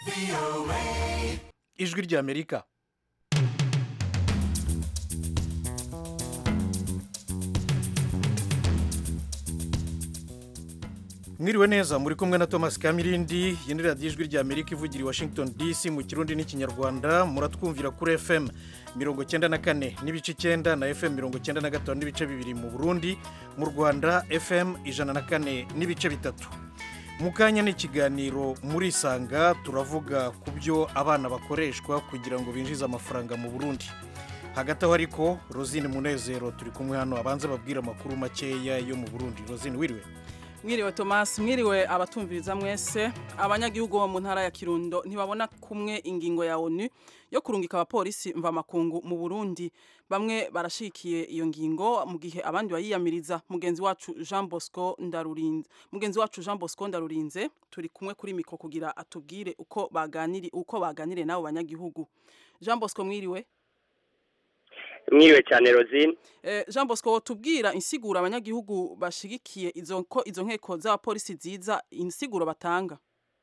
ijwi ry'amerika mwiriwe neza muri kumwe na thomas kamirindi iyi ni radiyo ijwi ry'amerika ivugira i washington dc mu kirundi n'ikinyarwanda muratwumvira kuri fm mirongo cyenda na kane n'ibice icyenda na fm mirongo cyenda na gatanu n'ibice bibiri mu burundi mu rwanda fm ijana na kane n'ibice bitatu mu kanya ni ikiganiro muri isanga turavuga ku byo abana bakoreshwa kugira ngo binjize amafaranga mu burundi hagati aho ariko rosine munezero turi kumwe hano abanza babwira amakuru makeya yo mu burundi rosine wiriwe mwiriwe Thomas mwiriwe abatumviriza mwese abanyagihugu bo mu ntara ya Kirundo ntibabona kumwe ingingo ya ONU yo kurungika abapolisi mva makungu mu Burundi bamwe barashikiye iyo ngingo mu gihe abandi bayiyamiriza mugenzi wacu Jean Bosco Ndarurinze mugenzi wacu Jean Bosco Ndarurinze turi kumwe kuri mikro kugira atubwire uko baganiri uko baganire nabo banyagihugu Jean Bosco mwiriwe mwiriwe cyane rosine jean bosco tubwira insiguro abanyagihugu bashigikiye izo ko izo nkeko z'abapolisi ziza insiguro batanga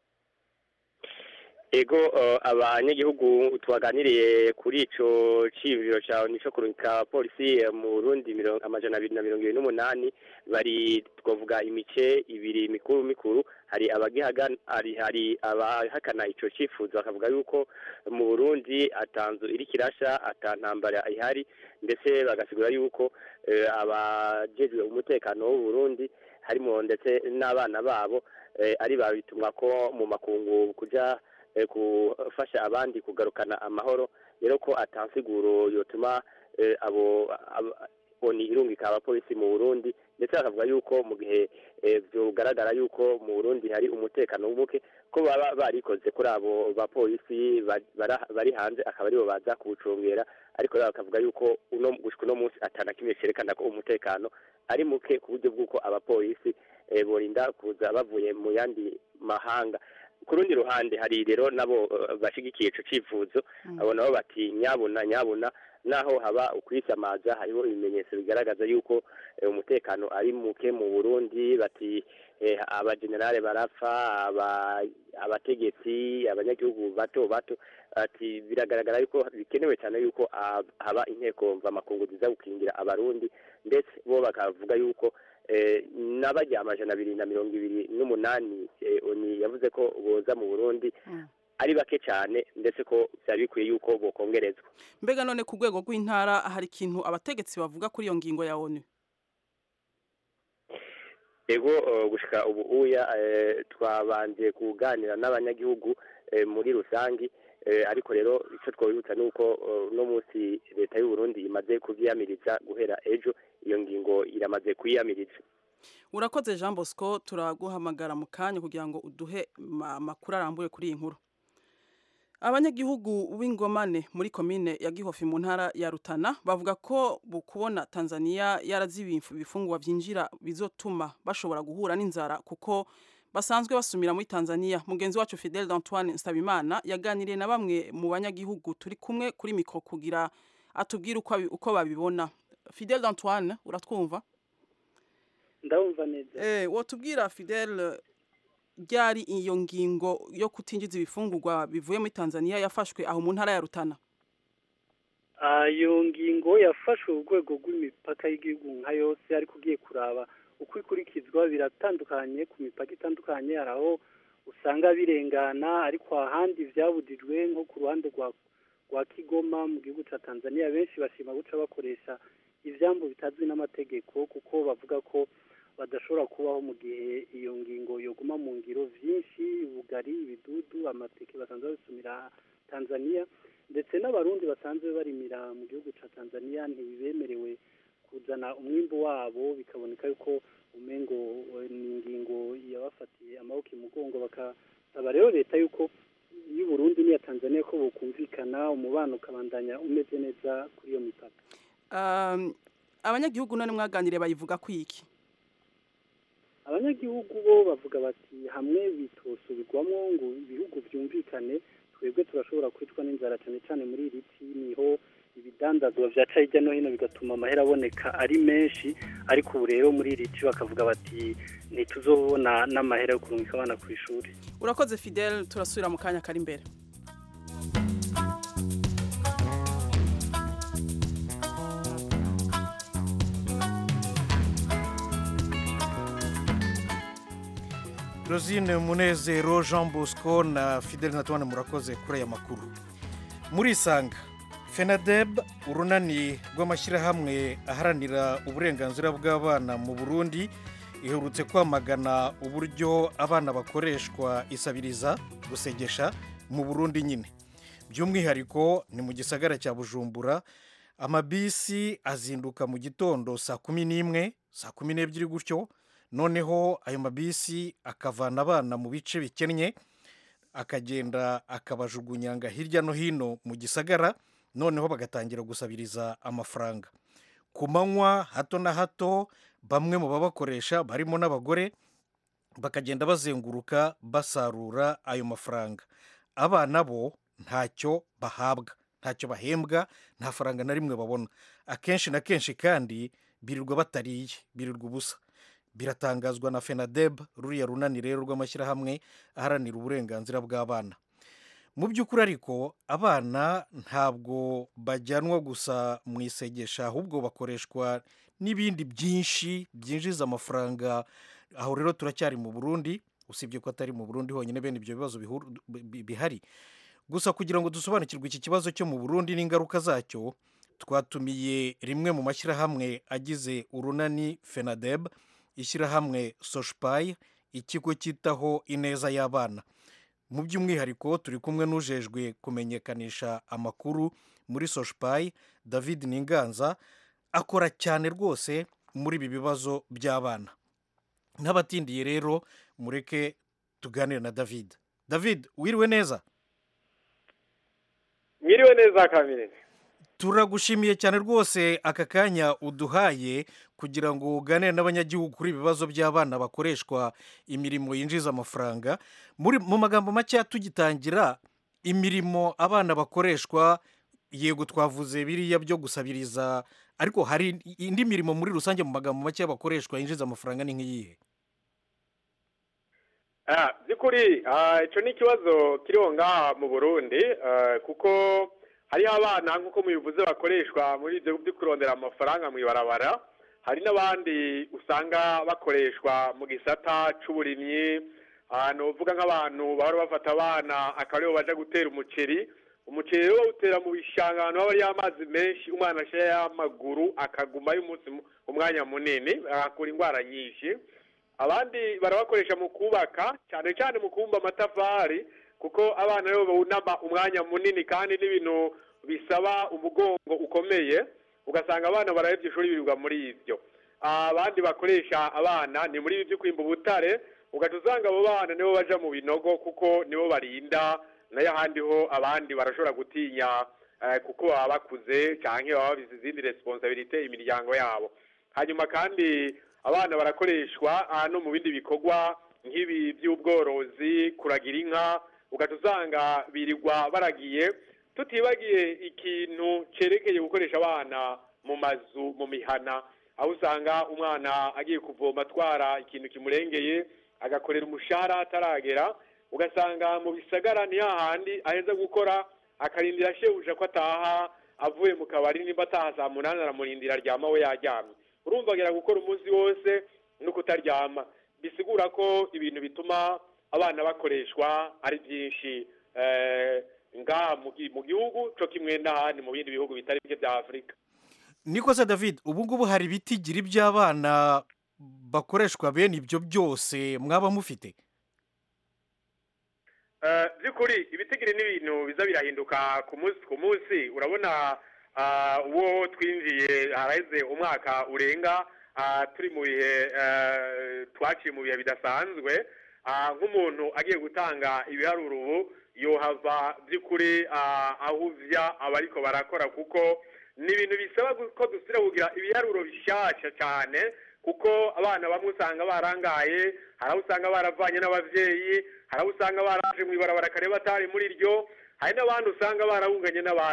ego abanyagihugu twaganiriye kuri ico cibiro cawe nico kurungika abapolisi mu burundi amajana abiri na mirongo ibiri n'umunani bari twavuga imice ibiri mikuru mikuru hari abagihagana hari hari abahakana ico cifuzo bakavuga yuko mu burundi atanzu iri kirasha atantambara ihari ndetse bagasigura yuko abajejwe umutekano w'u Burundi harimo ndetse n'abana babo ari babitumwa ko mu makungu kuja gufasha abandi kugarukana amahoro rero ko atansiguro yotuma abo oni irungika abapolisi mu Burundi ndetse bakavuga yuko mu gihe byogaragara yuko mu Burundi hari umutekano muke ko baba barikoze kuri abo bapolisi bari hanze akaba aribo baza kuwucungera ariko rero bakavuga yuko uno gushika uno munsi atana kimwe cerekana ko umutekano ari muke ku buryo bw'uko abapolisi borinda kuza bavuye mu yandi mahanga ku rundi ruhande hari rero nabo bashigikiye ico cifuzo abo nabo bati nyabuna nyabuna naho haba ukwisamaza hariho ibimenyetso bigaragaza yuko umutekano ari muke mu Burundi bati abagenerale barapfa abategetsi abanyagihugu bato bato ati biragaragara yuko bikenewe cyane yuko haba inteko mvamakungu ziza gukingira abarundi ndetse bo bakavuga yuko n'abajya amajana abiri na mirongo ibiri n'umunani oni yavuze ko boza mu burundi ari bake cyane ndetse ko byari bikwiye yuko bokongerezwa mbega none ku rwego rw'intara hari ikintu abategetsi bavuga kuri iyo ngingo ya onu ego gushika ubu uya twabanje kuganira n'abanyagihugu muri rusangi ariko rero icyo twabibutsa ni uko uno munsi leta y'u Burundi imaze kubyiyamiriza guhera ejo iyo ngingo iramaze kuyiyamiriza urakoze jean bosco turaguhamagara mu kanya kugira ngo uduhe amakuru arambuye kuri iyi nkuru abanyagihugu b'ingomane muri komine ya gihofi mu ntara ya rutana bavuga ko kubona tanzania yarazibiye ibifungwa byinjira bizotuma bashobora guhura n'inzara kuko basanzwe basumira muri tanzania mugenzi wacu fidel d'antoine nsabimana yaganiriye na bamwe mu banyagihugu turi kumwe kuri mikoro kugira atubwire uko babibona fidel d'antoine uratwumva ndabumva neza eh wotubwira fidel ryari iyo ngingo yo kutinjiza ibifungurwa bivuye muri Tanzania yafashwe aho mu ntara ya Rutana iyo ngingo yafashwe urwego rw'imipaka y'igihugu nka yose ariko ugiye kuraba uko ikurikizwa biratandukanye ku mipaka itandukanye hari aho usanga birengana ariko ahandi byabudijwe nko ku ruhande rwa rwa Kigoma mu gihugu cya Tanzania benshi bashima guca bakoresha ivyambo bitazwi n'amategeko kuko bavuga ko badashobora kubaho mu gihe iyo ngingo yoguma mu ngiro vyinshi ubugari ibidudu amateke basanzwe babisumira Tanzania ndetse n'abarundi basanzwe barimira mu gihugu ca Tanzania ntibemerewe kuzana umwimbu wabo bikaboneka yuko umengo ni ingingo yabafatiye amaboko imugongo bakasaba rero leta yuko y'u Burundi n'iya Tanzania ko bokumvikana umubano ukabandanya umeze neza kuri iyo mipaka um, abanyagihugu none mwaganire bayivuga kwiki abanyagihugu bo bavuga bati hamwe bitosubirwamo ngo ibihugu byumvikane twebwe turashobora kwicwa n'inzara cyane cyane muri iri ci niho ibidandazwa byaca hirya no hino bigatuma amahera aboneka ari menshi ariko ubu rero muri iri ci bakavuga bati ntituzobona n'amahera yo kurungika abana ku ishuri urakoze fidel turasubira mu kanya kari imbere rosine munezero jean bosco na fidel natwane murakoze kuri aya makuru murisanga fenadeb urunani rw'amashyirahamwe aharanira uburenganzira bw'abana mu burundi iherutse kwamagana uburyo abana bakoreshwa isabiriza gusegesha mu burundi nyine by'umwihariko ni mu gisagara cya bujumbura amabisi azinduka mu gitondo saa kumi n'imwe saa kumi n'ebyiri gutyo noneho ayo mabisi akavana abana mu bice bikennye akagenda akabajugunyanga hirya no hino mu gisagara noneho bagatangira gusabiriza amafaranga ku manywa hato na hato bamwe mu babakoresha barimo n'abagore bakagenda bazenguruka basarura ayo mafaranga abana bo ntacyo bahabwa ntacyo bahembwa nta faranga na rimwe babona akenshi na kenshi kandi birirwa batariye birirwa ubusa biratangazwa na fenadeb ruriya runani rero rw'amashyirahamwe aharanira uburenganzira bw'abana mu by'ukuri ariko abana ntabwo bajyanwa gusa mu isegesha ahubwo bakoreshwa n'ibindi byinshi byinjiza amafaranga aho rero turacyari mu burundi usibye ko atari mu burundi honyine bene ibyo bibazo bihari gusa kugira ngo dusobanukirwe iki kibazo cyo mu burundi n'ingaruka zacyo twatumiye rimwe mu mashyirahamwe agize urunani fenadeb ishyirahamwe soshipayi ikigo cyitaho ineza y'abana mu by'umwihariko turi kumwe n'ujejwe kumenyekanisha amakuru muri soshipayi david ninganza akora cyane rwose muri ibi bibazo by'abana n'abatindiye rero mureke tuganire na david david wiriwe neza mwiriwe neza kamere turagushimiye cyane rwose aka kanya uduhaye kugira ngo uganire n'abanyagihugu kuri ibibazo by'abana bakoreshwa imirimo yinjiza amafaranga mu magambo make tugitangira imirimo abana bakoreshwa yego twavuze biriya byo gusabiriza ariko hari indi mirimo muri rusange mu magambo make bakoreshwa yinjiza amafaranga ni nk'iyihe by'ukuri icyo ni ikibazo kiriho ngaha mu burundi kuko hariho abana nk'uko mubivuze bakoreshwa muri ibyo byo kurondera amafaranga mu ibarabara hari n'abandi usanga bakoreshwa mu gisata cy'uburimyi ahantu uvuga nk'abantu bahora bafata abana akaba aribo baje gutera umuceri umuceri rero bawutera mu bishanga ahantu haba hariyo amazi menshi umwana ashyiraho y'amaguru akagumayo umunsi umwanya munini agakura indwara nyinshi abandi barabakoresha mu kubaka cyane cyane mu kubumba amatafari kuko abana rero bawunama umwanya munini kandi n'ibintu bisaba umugongo ukomeye ugasanga abana barahebye ishuri birirwa muri ibyo abandi bakoresha abana ni muri ibi byo kwimba ubutare ugahita usanga abo bana nibo baja mu binogo kuko nibo barinda nayo ahandi ho abandi barashobora gutinya kuko baba bakuze cyangwa baba babizi izindi resiponsabilite imiryango yabo hanyuma kandi abana barakoreshwa no mu bindi bikorwa nk'ibi by'ubworozi kuragira inka ugahita usanga birirwa baragiye tutibagiye ikintu cyerekeye gukoresha abana mu mazu mu mihana aho usanga umwana agiye kuvoma atwara ikintu kimurengeye agakorera umushahara ataragera ugasanga mu bisagara ni hahandi aheza gukora akarindira shebuja ko ataha avuye mu kabari nimba ataha saa munani aramurindira aryama we yaryamye urumva agera gukora umunsi wose no kutaryama bisigura ko ibintu bituma abana bakoreshwa ari byinshi ngaha mu gihugu cyo kimwe n'ahandi mu bindi bihugu bitari bike bya afurika niko se david ubu ngubu hari ibitigiri by'abana bakoreshwa bene ibyo byose mwaba mufite by'ukuri ibitigiri ni ibintu biza birahinduka ku munsi ku munsi urabona uwo twinjiye haraheze umwaka urenga turi mu bihe twaciye mu bihe bidasanzwe nk'umuntu agiye gutanga ibiharuro ubu yohava by'ukuri ahuvya abariko barakora kuko ni ibintu bisaba ko dusubira kugira ibiharuro bishyashya cyane kuko abana bamwe usanga barangaye hari aho usanga baravanye n'ababyeyi hari aho usanga baraje mu ibarabara kare batari muri ryo hari n'abandi usanga barahunganye n'abandi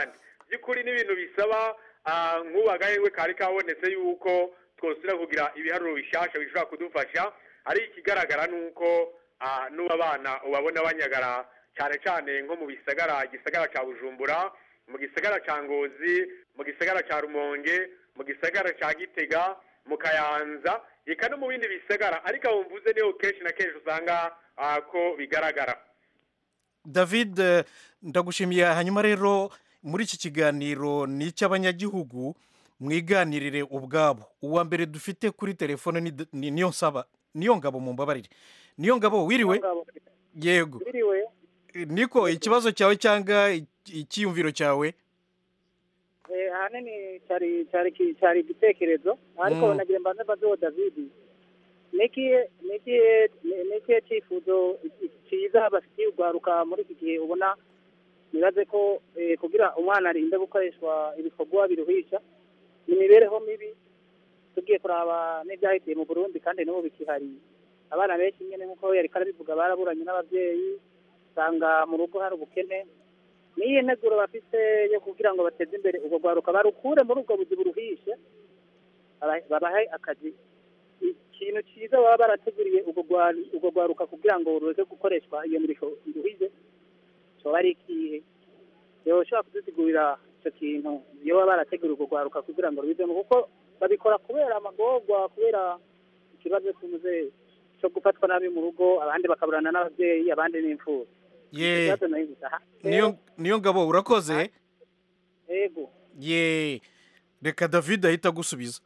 by'ukuri n'ibintu bisaba ah, nk'ubu agahengwe kari kabonetse yuko twosubira kugira ibiharuro bishasha bishobora kudufasha ari ikigaragara nuko ah, n'ubu abana ubabona banyagara cyane cyane nko mu bisagara igisagara ca bujumbura mu gisagara ca ngozi mu gisagara ca rumonge mu gisagara ca gitega mu kayanza eka no mu bindi bisagara ariko aho mvuze niho kenshi na kenshi usanga ah, ko bigaragara david eh, ndagushimiye hanyuma rero muri iki kiganiro ni icy'abanyagihugu mwiganirire ubwabo uwa mbere dufite kuri telefone ni, ni niyo nsaba niyo ngabo mu mbabarire niyo ngabo wiriwe yego biriwe niko ikibazo cyawe cyangwa iki- icyiyumviro cyawe eh, ahanini cyari cyari ki- cyari igitekerezo ariko Mm. nagira mbanze mbazeho david nikihe nikihe ni- nikihe cyifuzo cyiza bafitiye urwaruka muri iki gihe ubona nibaze ko eh, kugira umwana arinde gukoreshwa ibikorwa biruhisha ni imibereho mibi tugiye kuraba n'ibyahitiye mu burundi kandi n'ubu bikihari abana benshi nyine nk'uko yari karabivuga baraburanye n'ababyeyi usanga mu rugo hari ubukene n'iyi nteguro bafite yo kugira ngo bateze imbere ubwo rwaruka barukure muri ubwo buzi buruhishe baba- babahe akazi ikintu cyiza baba barateguriye ubwo rwa- ubwo rwaruka kugira ngo ruze gukoreshwa iyo mirimo iruhije cyoba ari ikihe rero ushobora kudusigurira icyo kintu iyo baba barateguriye ubwo rwaruka kugira ngo rubizemo kuko babikora kubera amagorwa kubera ikibazo cy'umuze cyo gufatwa nabi mu rugo abandi bakaburana n'ababyeyi abandi n'imfubyi ye ikibazo nayo gusa niyo niyo ngabo urakoze yego ye reka david ahita agusubiza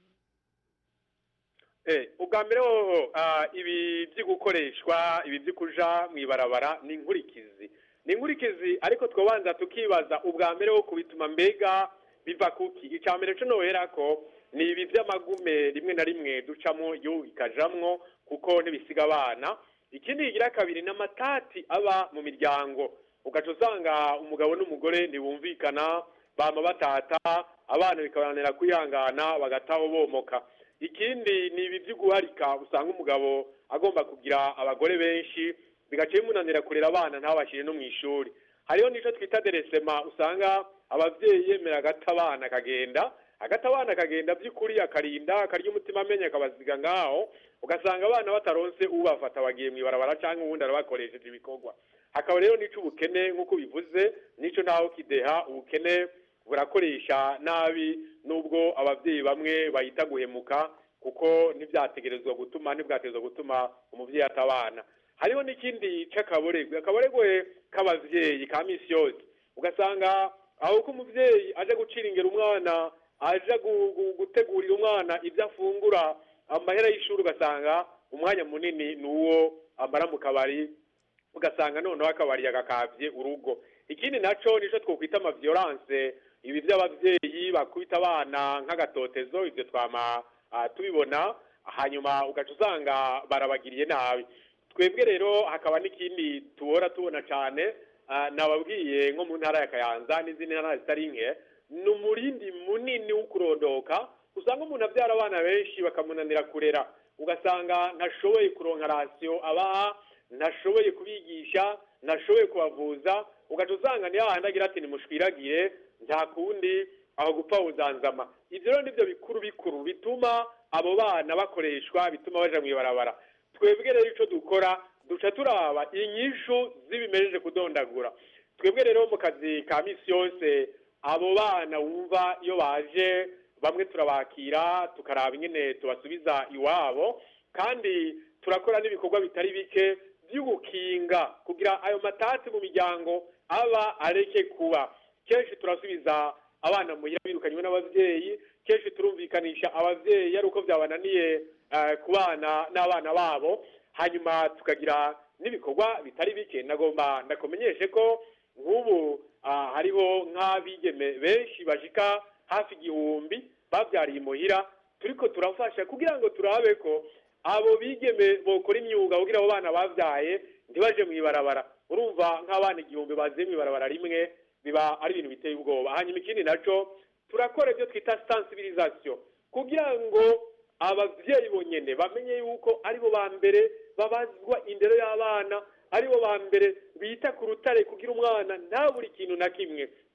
Eh, ubwa mbere hoho ah, ibi byo gukoreshwa ibi byo kuja mu ibarabara ni inkurikizi ni inkurikizi ariko twabanza tukibaza ubwa mbere ho kubituma mbega biva kuki icya mbere cyo nohera ko ni ibi by'amagume rimwe na rimwe ducamo yo ikajamwo kuko ntibisiga abana ikindi kigira kabiri ni amatati aba mu miryango ugaca usanga umugabo n'umugore ntibumvikana bama batata abana bikabananira kwihangana bagataho bomoka ikindi ni ibi byo guharika usanga umugabo agomba kugira abagore benshi bigaca bimunanira kurera abana ntabashyire no mu ishuri hariho n'icyo twita deresema usanga ababyeyi yemera agata abana akagenda agata abana akagenda by'ukuri akarinda akarya umutima amenya akabaziga ngaho ugasanga abana bataronse ubafata bagiye mu ibarabara cyangwa ubundi arabakoresheje ibikorwa hakaba rero n'icyo ubukene nk'uko bivuze n'icyo ntaho kideha ubukene burakoresha nabi nubwo ababyeyi bamwe bahita guhemuka kuko ntibyategerezwa gutuma ntibwategerezwa gutuma umubyeyi atabana hariho n'ikindi cy'akaboregwe akaboregwe k'ababyeyi ka misi yose ugasanga aho ko umubyeyi aje gucira ingero umwana aje gu- gu- gutegurira umwana ibyo afungura amahera y'ishuri ugasanga umwanya munini ni uwo amara mu kabari ugasanga noneho akabari yagakabye urugo ikindi naco nico twokwita amaviolence ibi by'ababyeyi bakubita abana nk'agatotezo ibyo twama ah, tubibona hanyuma ugaca usanga barabagiriye nabi twebwe rero hakaba n'ikindi tubora tubona cyane ah, nababwiye nko mu ntara ya kayanza n'izindi ntara zitari nke ni umurindi munini wo kurondoka usanga umuntu abyara abana benshi bakamunanira kurera ugasanga ntashoboye kuronka rasiyo abaha ntashoboye kubigisha ntashoboye kubavuza ugaca usanga ni hahandi agira ati nimushwiragire nta kundi aho gupfa uzanzama ibyo rero nibyo bikuru bikuru bituma abo bana bakoreshwa bituma baja mu ibarabara twebwe rero icyo dukora duca turaba inyishu z'ibimejeje kudondagura twebwe rero mu kazi ka misi yose abo bana wumva iyo baje bamwe turabakira tukaraba ingene tubasubiza iwabo kandi turakora n'ibikorwa bitari bike by'ugukinga kugira ayo matati mu miryango aba areke kuba kenshi turasubiza abana muhira birukanywe n'ababyeyi kenshi turumvikanisha ababyeyi ari uko byabananiye eh, kubana n'abana babo hanyuma tukagira n'ibikorwa bitari bike nagomba ndakumenyeshe ko nk'ubu ah, hariho nk'abigeme benshi bashika hafi igihumbi babyariye imuhira turiko turafasha kugira ngo turabe ko abo bigeme bokora imyuga kugira abo bana babyaye ntibaje mu ibarabara urumva nk'abana igihumbi baziye mu ibarabara rimwe biba ari ibintu biteye ubwoba hanyuma ikindi naco turakora ibyo twita sensibilisation kugira ngo ababyeyi bonyene bamenye yuko aribo ba mbere babazwa indero y'abana aribo ba mbere bita ku rutare kugira umwana nta buri kintu na kimwe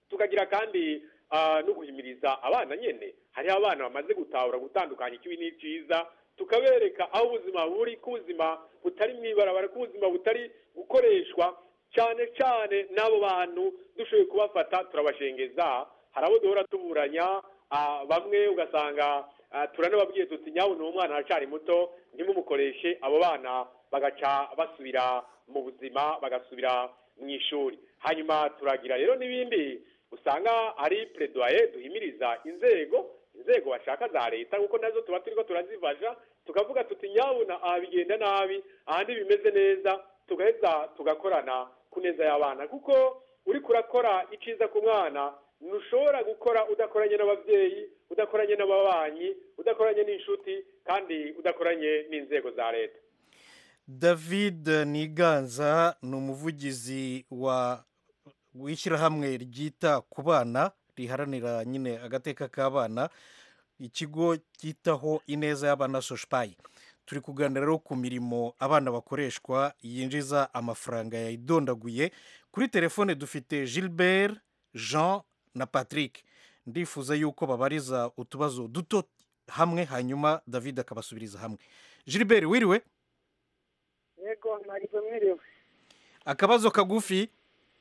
tukagira kandi ah, no guhimiriza abana nyene hariho abana bamaze gutahura gutandukanya ikibi n'iciza tukabereka aho ubuzima buri ko ubuzima butari mw'ibarabara ko ubuzima butari gukoreshwa cyane cyane n'abo bantu dushoboye kubafata turabashengeza hari abo duhora tuburanya ah, bamwe ugasanga ah, turanababwiye tuti nyawe ni umwana aracari muto ntimumukoreshe abo bana bagaca basubira mu buzima bagasubira mu ishuri hanyuma turagira rero n'ibindi usanga ari pledoye duhimiriza inzego inzego bashaka za leta kuko nazo tuba turiko turazifasha tukavuga tuti nyabuna aha bigenda nabi ahandi bimeze neza tugaheza tugakorana ku neza y'abana kuko uriko urakora iciza ku mwana ntushobora gukora udakoranye n'ababyeyi udakoranye n'ababanyi udakoranye n'inshuti kandi udakoranye n'inzego za leta david niganza ni umuvugizi wa w'ishyirahamwe ryita ku bana riharanira nyine agateka k'abana ikigo cyitaho ineza y'abana soshipayi turi kuganira rero ku mirimo abana bakoreshwa yinjiza amafaranga yayidondaguye kuri telefone dufite gilbert jean na patrick ndifuza yuko babariza utubazo duto hamwe hanyuma david akabasubiriza hamwe gilbert wiriwe yego ntabwo mwiriwe akabazo kagufi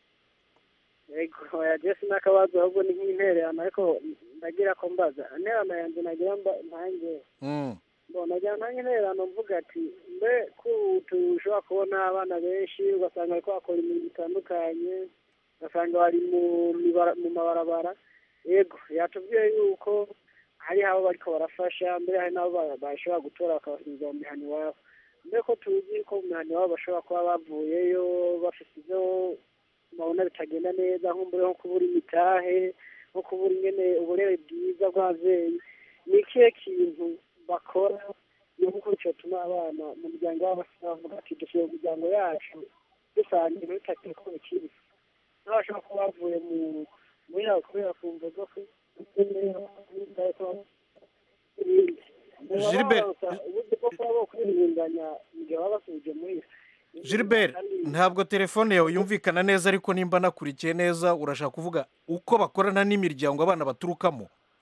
yego oya jesi n'akabazo ahubwo ni nk'intererano ariko ndagira ko mbaza intererano yanjye nagira mba- ntange Mm. mbona nagira ntange intererano mvuga ati mbe ko ubu tushobora kubona abana benshi ugasanga bariko bakora imirimo itandukanye ugasanga bari mu mibara- mu mabarabara yego yatubwiye yuko hari abo bariko barafasha mbere hari n'abo ba- bashobora gutora bakabasubiza mu mihana iwabo mbe ko tuzi ko mu mihana iwabo bashobora kuba bavuyeyo bafite ivyo babona bitagenda neza nk'umbure nko kubura imitahe nko kubura ingene uburere bwiza bw'abavyeyi ni ikihe kintu bakora nuko cyotuma abana mu muryango wabo bavuga ati dushoboye mu miryango yacu dusangiye muri takire ko bikiri n'abashobora kuba bavuye mu muri aho kubera kumva zo ku Gilbert, uburyo bwo kuba bokwirindanya mu gihe baba basubije muri gilbert ntabwo telefone yawe yumvikana neza ariko nimba nakurikiye neza urashaka kuvuga uko bakorana n'imiryango abana baturukamo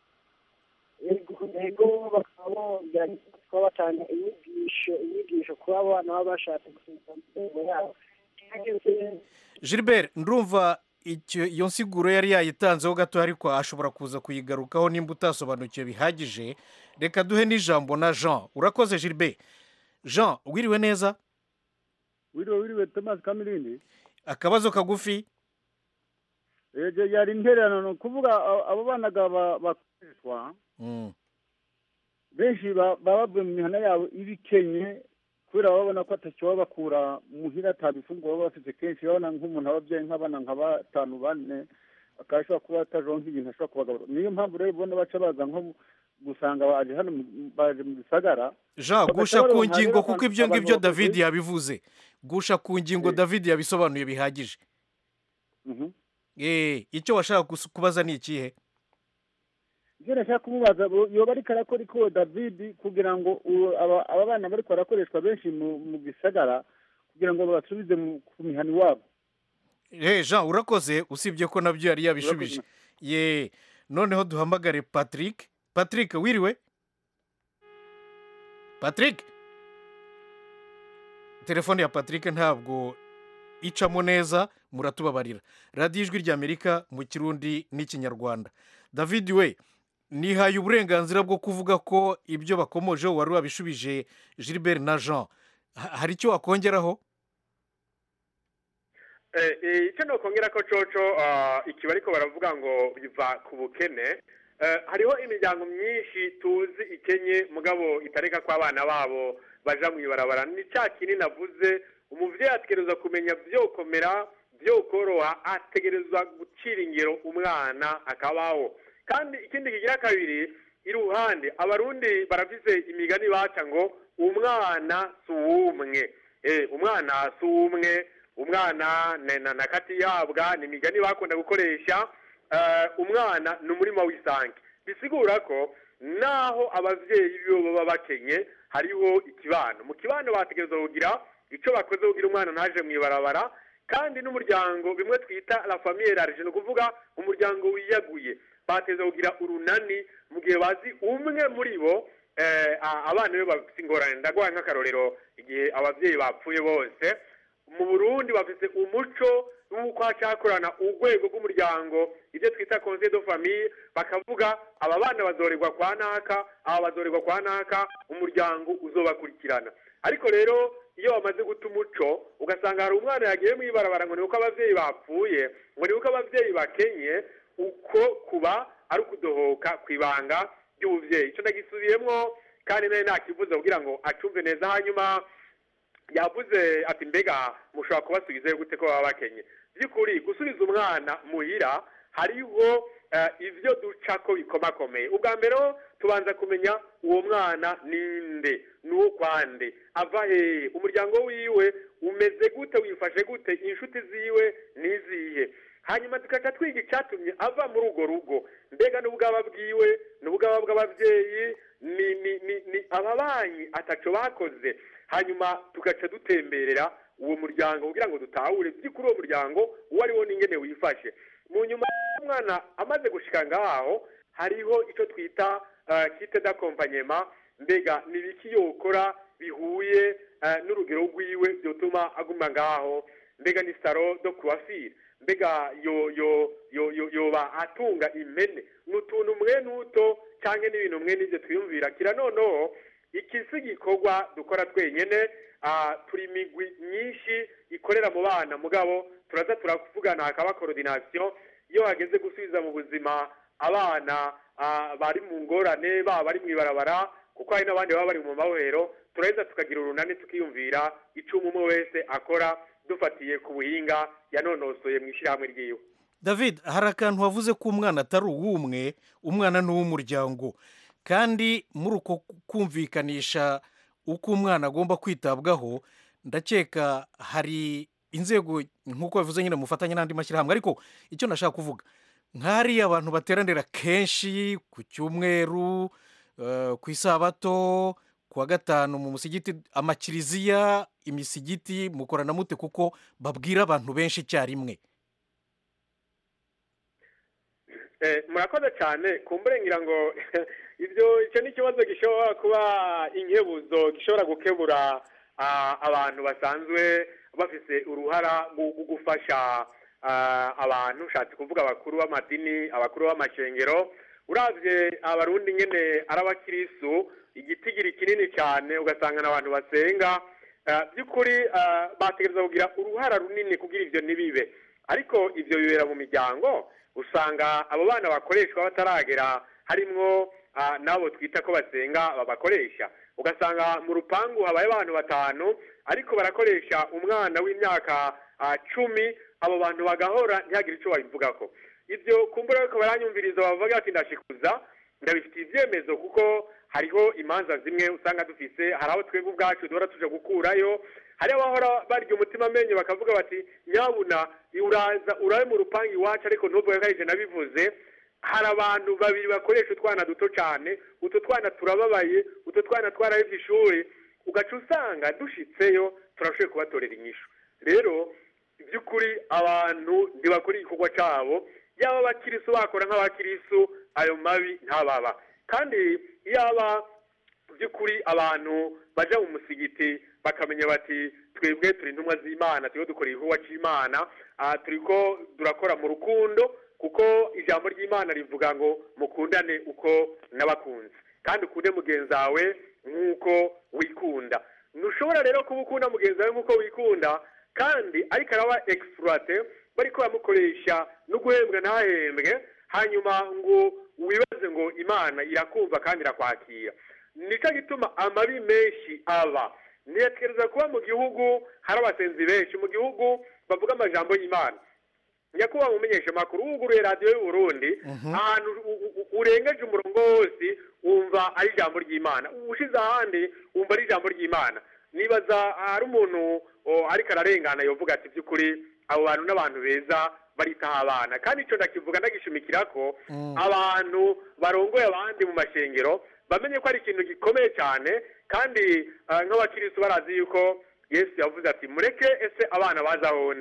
yego bakaba bongera kuba batanga inyigisho inyigisho kuba abana baba bashatse gusubiza mu mitungo yabo gilbert ndumva icyo iyo nsiguro yari yayitanzeho gato ariko ashobora kuza kuyigarukaho nimba utasobanukiwe bihagije reka duhe n'ijambo na jean urakoze gilbert jean wiriwe neza wiriwe wiriwe thomas kamirindi akabazo kagufi ejo yari intererano ni ukuvuga a- abo banaga ba- bakoreshwa Mm. benshi ba- baba bavuye mu mihana yabo ibikenye kubera baba babona ko atacyo baba bakura muhira atabifunguro baba bafite kenshi babona nk'umuntu ababyeyi nk'abana nka batanu bane akaba ashobora kuba atajonka ibintu ashobora kubagaburira niyo mpamvu rero ubona baca baza nko mu- gusanga baje hano mu- baje mu gisagara jean Bagaca gusha ku baronka ngingo rero kuko abantu- ibyo abantu ngibyo bakuze. david yabivuze gusha ku ngingo Eh. david yabisobanuye bihagije Mhm. Eh, icyo washaka kus- kubaza ni ikihe ibyo nashaka kumubaza bo- yoba ariko arakora iko david kugira ngo uwo- aba aba bana bariko barakoreshwa benshi mu mu gisagara kugira ngo babasubize mu- ku mihana iwabo Eh, jean urakoze usibye ko nabyo yari yabishubije ye noneho duhamagare patrick patrick wiriwe patrick telefone ya patrick ntabwo icamo neza muratubabarira radiyo ijwi ry'amerika mu kirundi n'ikinyarwanda david we nihaye uburenganzira bwo kuvuga ko ibyo bakomojeho wari wabishubije gilbert na jean Ha- hari icyo wakongeraho Eh, eh, icyo nokongera ko coco ah, ikiba ariko baravuga ngo biva ku bukene Eh, hariho imiryango myinshi tuzi ikenye mugabo itareka ko abana babo baja mu ibarabara ni cya kinini navuze umuvyeyi ategerezwa kumenya vyokomera vyokoroha ategerezwa gucira ingero umwana akabaho kandi ikindi kigira kabiri iruhande abarundi barafise imigani baca ngo umwana si uwumwe Eh, umwana si uwumwe umwana na- na na kati yabwa ni imigani bakunda gukoresha eh, umwana ni umurima w'isange bisigura ko naho abavyeyi bibo baba bakenye hariho ikibano mu kibano bategerezwa kugira ico bakoze kugira umwana ntaje mu ibarabara kandi n'umuryango bimwe twita la famille large ni ukuvuga umuryango wiyaguye bateza kugira urunani mu gihe bazi umwe muri bo eh, a- abana be bafite ingorane ndaguha nk'akarorero igihe ababyeyi bapfuye bose mu burundi bafite umuco w'uko hacakorana urwego rw'umuryango ibyo twita conseil de famille bakavuga aba bana bazorerwa kwa naka aba bazorerwa kwa naka umuryango uzobakurikirana ariko rero iyo bamaze guta umuco ugasanga hari umwana yagiye mu ibarabara ngo ni uko ababyeyi bapfuye ngo ni uko ababyeyi bakenye uko kuba ari ukudohoka ku ibanga ry'ubuvyeyi ico ndagisubiyemwo kandi nawe nakivuze kugira ngo acumve neza hanyuma yavuze ati mbega mushobora kubasubizayo gute ko baba bakenye by'ukuri gusubiza umwana muhira hariho eh, ivyo duca ko bikomakomeye ubwa mbere ho tubanza kumenya uwo mwana ninde n'ukwande ava hehe umuryango wiwe umeze gute wifashe gute inshuti ziwe nizihe hanyuma tukaca twiga icyatumye ava muri urwo rugo mbega n'ubwaba bwiwe n'ubwaba bw'ababyeyi ni ni ni ni ababanyi ataco bakoze hanyuma tugaca dutemberera uwo muryango kugira ngo dutahure by'ukuri uwo muryango uwo ari wo n'ingene wifashe mu nyuma y'umwana amaze gushika ngaho hariho ico twita uh, kite d'accompagnement mbega ni biki yokora bihuye uh, n'urugero rwiwe vyotuma aguma ngaho mbega ni saro do coiffure mbega yo yo yo yo yoba atunga impene n'utuntu mwe n'uto canke n'ibintu mwe n'ivyo twiyumvira kira noneho iki si igikorwa dukora twenyene ah, turi imigwi myinshi ikorera mu bana mugabo turaza turavugana hakaba coordination iyo hageze gusubiza mu buzima abana ah, bari mu ngorane baba bari mu ibarabara kuko hari n'abandi baba bari mu mabohero turaheza tukagira urunani tukiyumvira icumu umwe wese akora dufatiye ku buhinga yanonosoye mu ishyirahamwe ryiwe david hari akantu wavuze ko umwana atari uw'umwe umwana ni uw'umuryango kandi muri uko kumvikanisha uko umwana agomba kwitabwaho ndakeka hari inzego nk'uko bivuze nyine mufatanye n'andi mashyirahamwe ariko icyo nashaka kuvuga nk'hariya abantu bateranira kenshi ku cyumweru eh, ku isabato ku wa gatanu mu musigiti amakiriziya imisigiti mukorana mute kuko babwira abantu benshi icyarimwe Eh, murakoze cyane kumbure ngira ngo ibyo icyo ni ikibazo gishobora kuba inkebuzo gishobora gukebura ah, abantu basanzwe bafise uruhara mu mu gufasha ah, abantu ushatse kuvuga abakuru b'amadini abakuru b'amashengero uravye abarundi nyene ari abakirisu igitigiri kinini cyane ugasanga n'abantu basenga Ah, by'ukuri ah, bategereza kugira uruhara runini kugira ivyo ntibibe ariko ivyo bibera mu miryango usanga abo bana bakoreshwa bataragera harimwo ah, n'abo twita ko basenga babakoresha ugasanga mu rupangu habaye abantu batanu ariko barakoresha umwana w'imyaka ah, cumi abo bantu bagahora ntihagire icyo babivugako ibyo kumbura ariko baranyumviriza bavuga ati ndashikuza ndabifitiye ibyemezo kuko hariho imanza zimwe usanga dufise hari aho twebwe ubwacu duhora tuja gukurayo hari abahora barya umutima amenyo bakavuga bati nyabuna uraza urabe mu rupangu iwacu ariko ntuvuge ko arije nabivuze hari abantu babiri bakoresha utwana duto cyane utwo twana turababaye utwo twana twarahevye ishuri ugaca usanga dushitseyo turashoboye kubatorera inyishu rero by'ukuri abantu ntibakora igikorwa cyabo yaba abakirisu bakora nk'abakirisu ayo mabi ntababa kandi yaba by'ukuri abantu baja mu musigiti bakamenya bati twebwe turi intumwa z'imana turiho dukora igikorwa cy'imana ah, turiko durakora mu rukundo kuko ijambo ry'imana rivuga ngo mukundane uko n'abakunzi kandi ukunde mugenzi wawe nk'uko wikunda ntushobora rero kuba ukunda mugenzi wawe nk'uko wikunda kandi ariko araba exploite bariko bamukoresha no guhembwa ntahembwe hanyuma ngo wibaze ngo imana irakumva kandi irakwakira nicyo gituma amabi menshi aba ntiyatekereza kuba mu gihugu hari abasenzi benshi mu gihugu bavuga amajambo y'imana nyakubahwa mumenyesha amakuru wuguruye radiyo y'uburundi ahantu u- u- urengeje umurongo wose wumva ari ijambo ry'imana ushize ahandi wumva ari ijambo ry'imana nibaza hari umuntu o, ariko ararengana yovuga ati by'ukuri abo bantu n'abantu beza baritaho abana kandi icyo ndakivuga ndagishimikira ko abantu barongoye abandi mu mashengero bamenye ko ari ikintu gikomeye cyane kandi ah, nk'abakirisitu barazi yuko yesu yavuze ati mureke ese abana baza aho ndi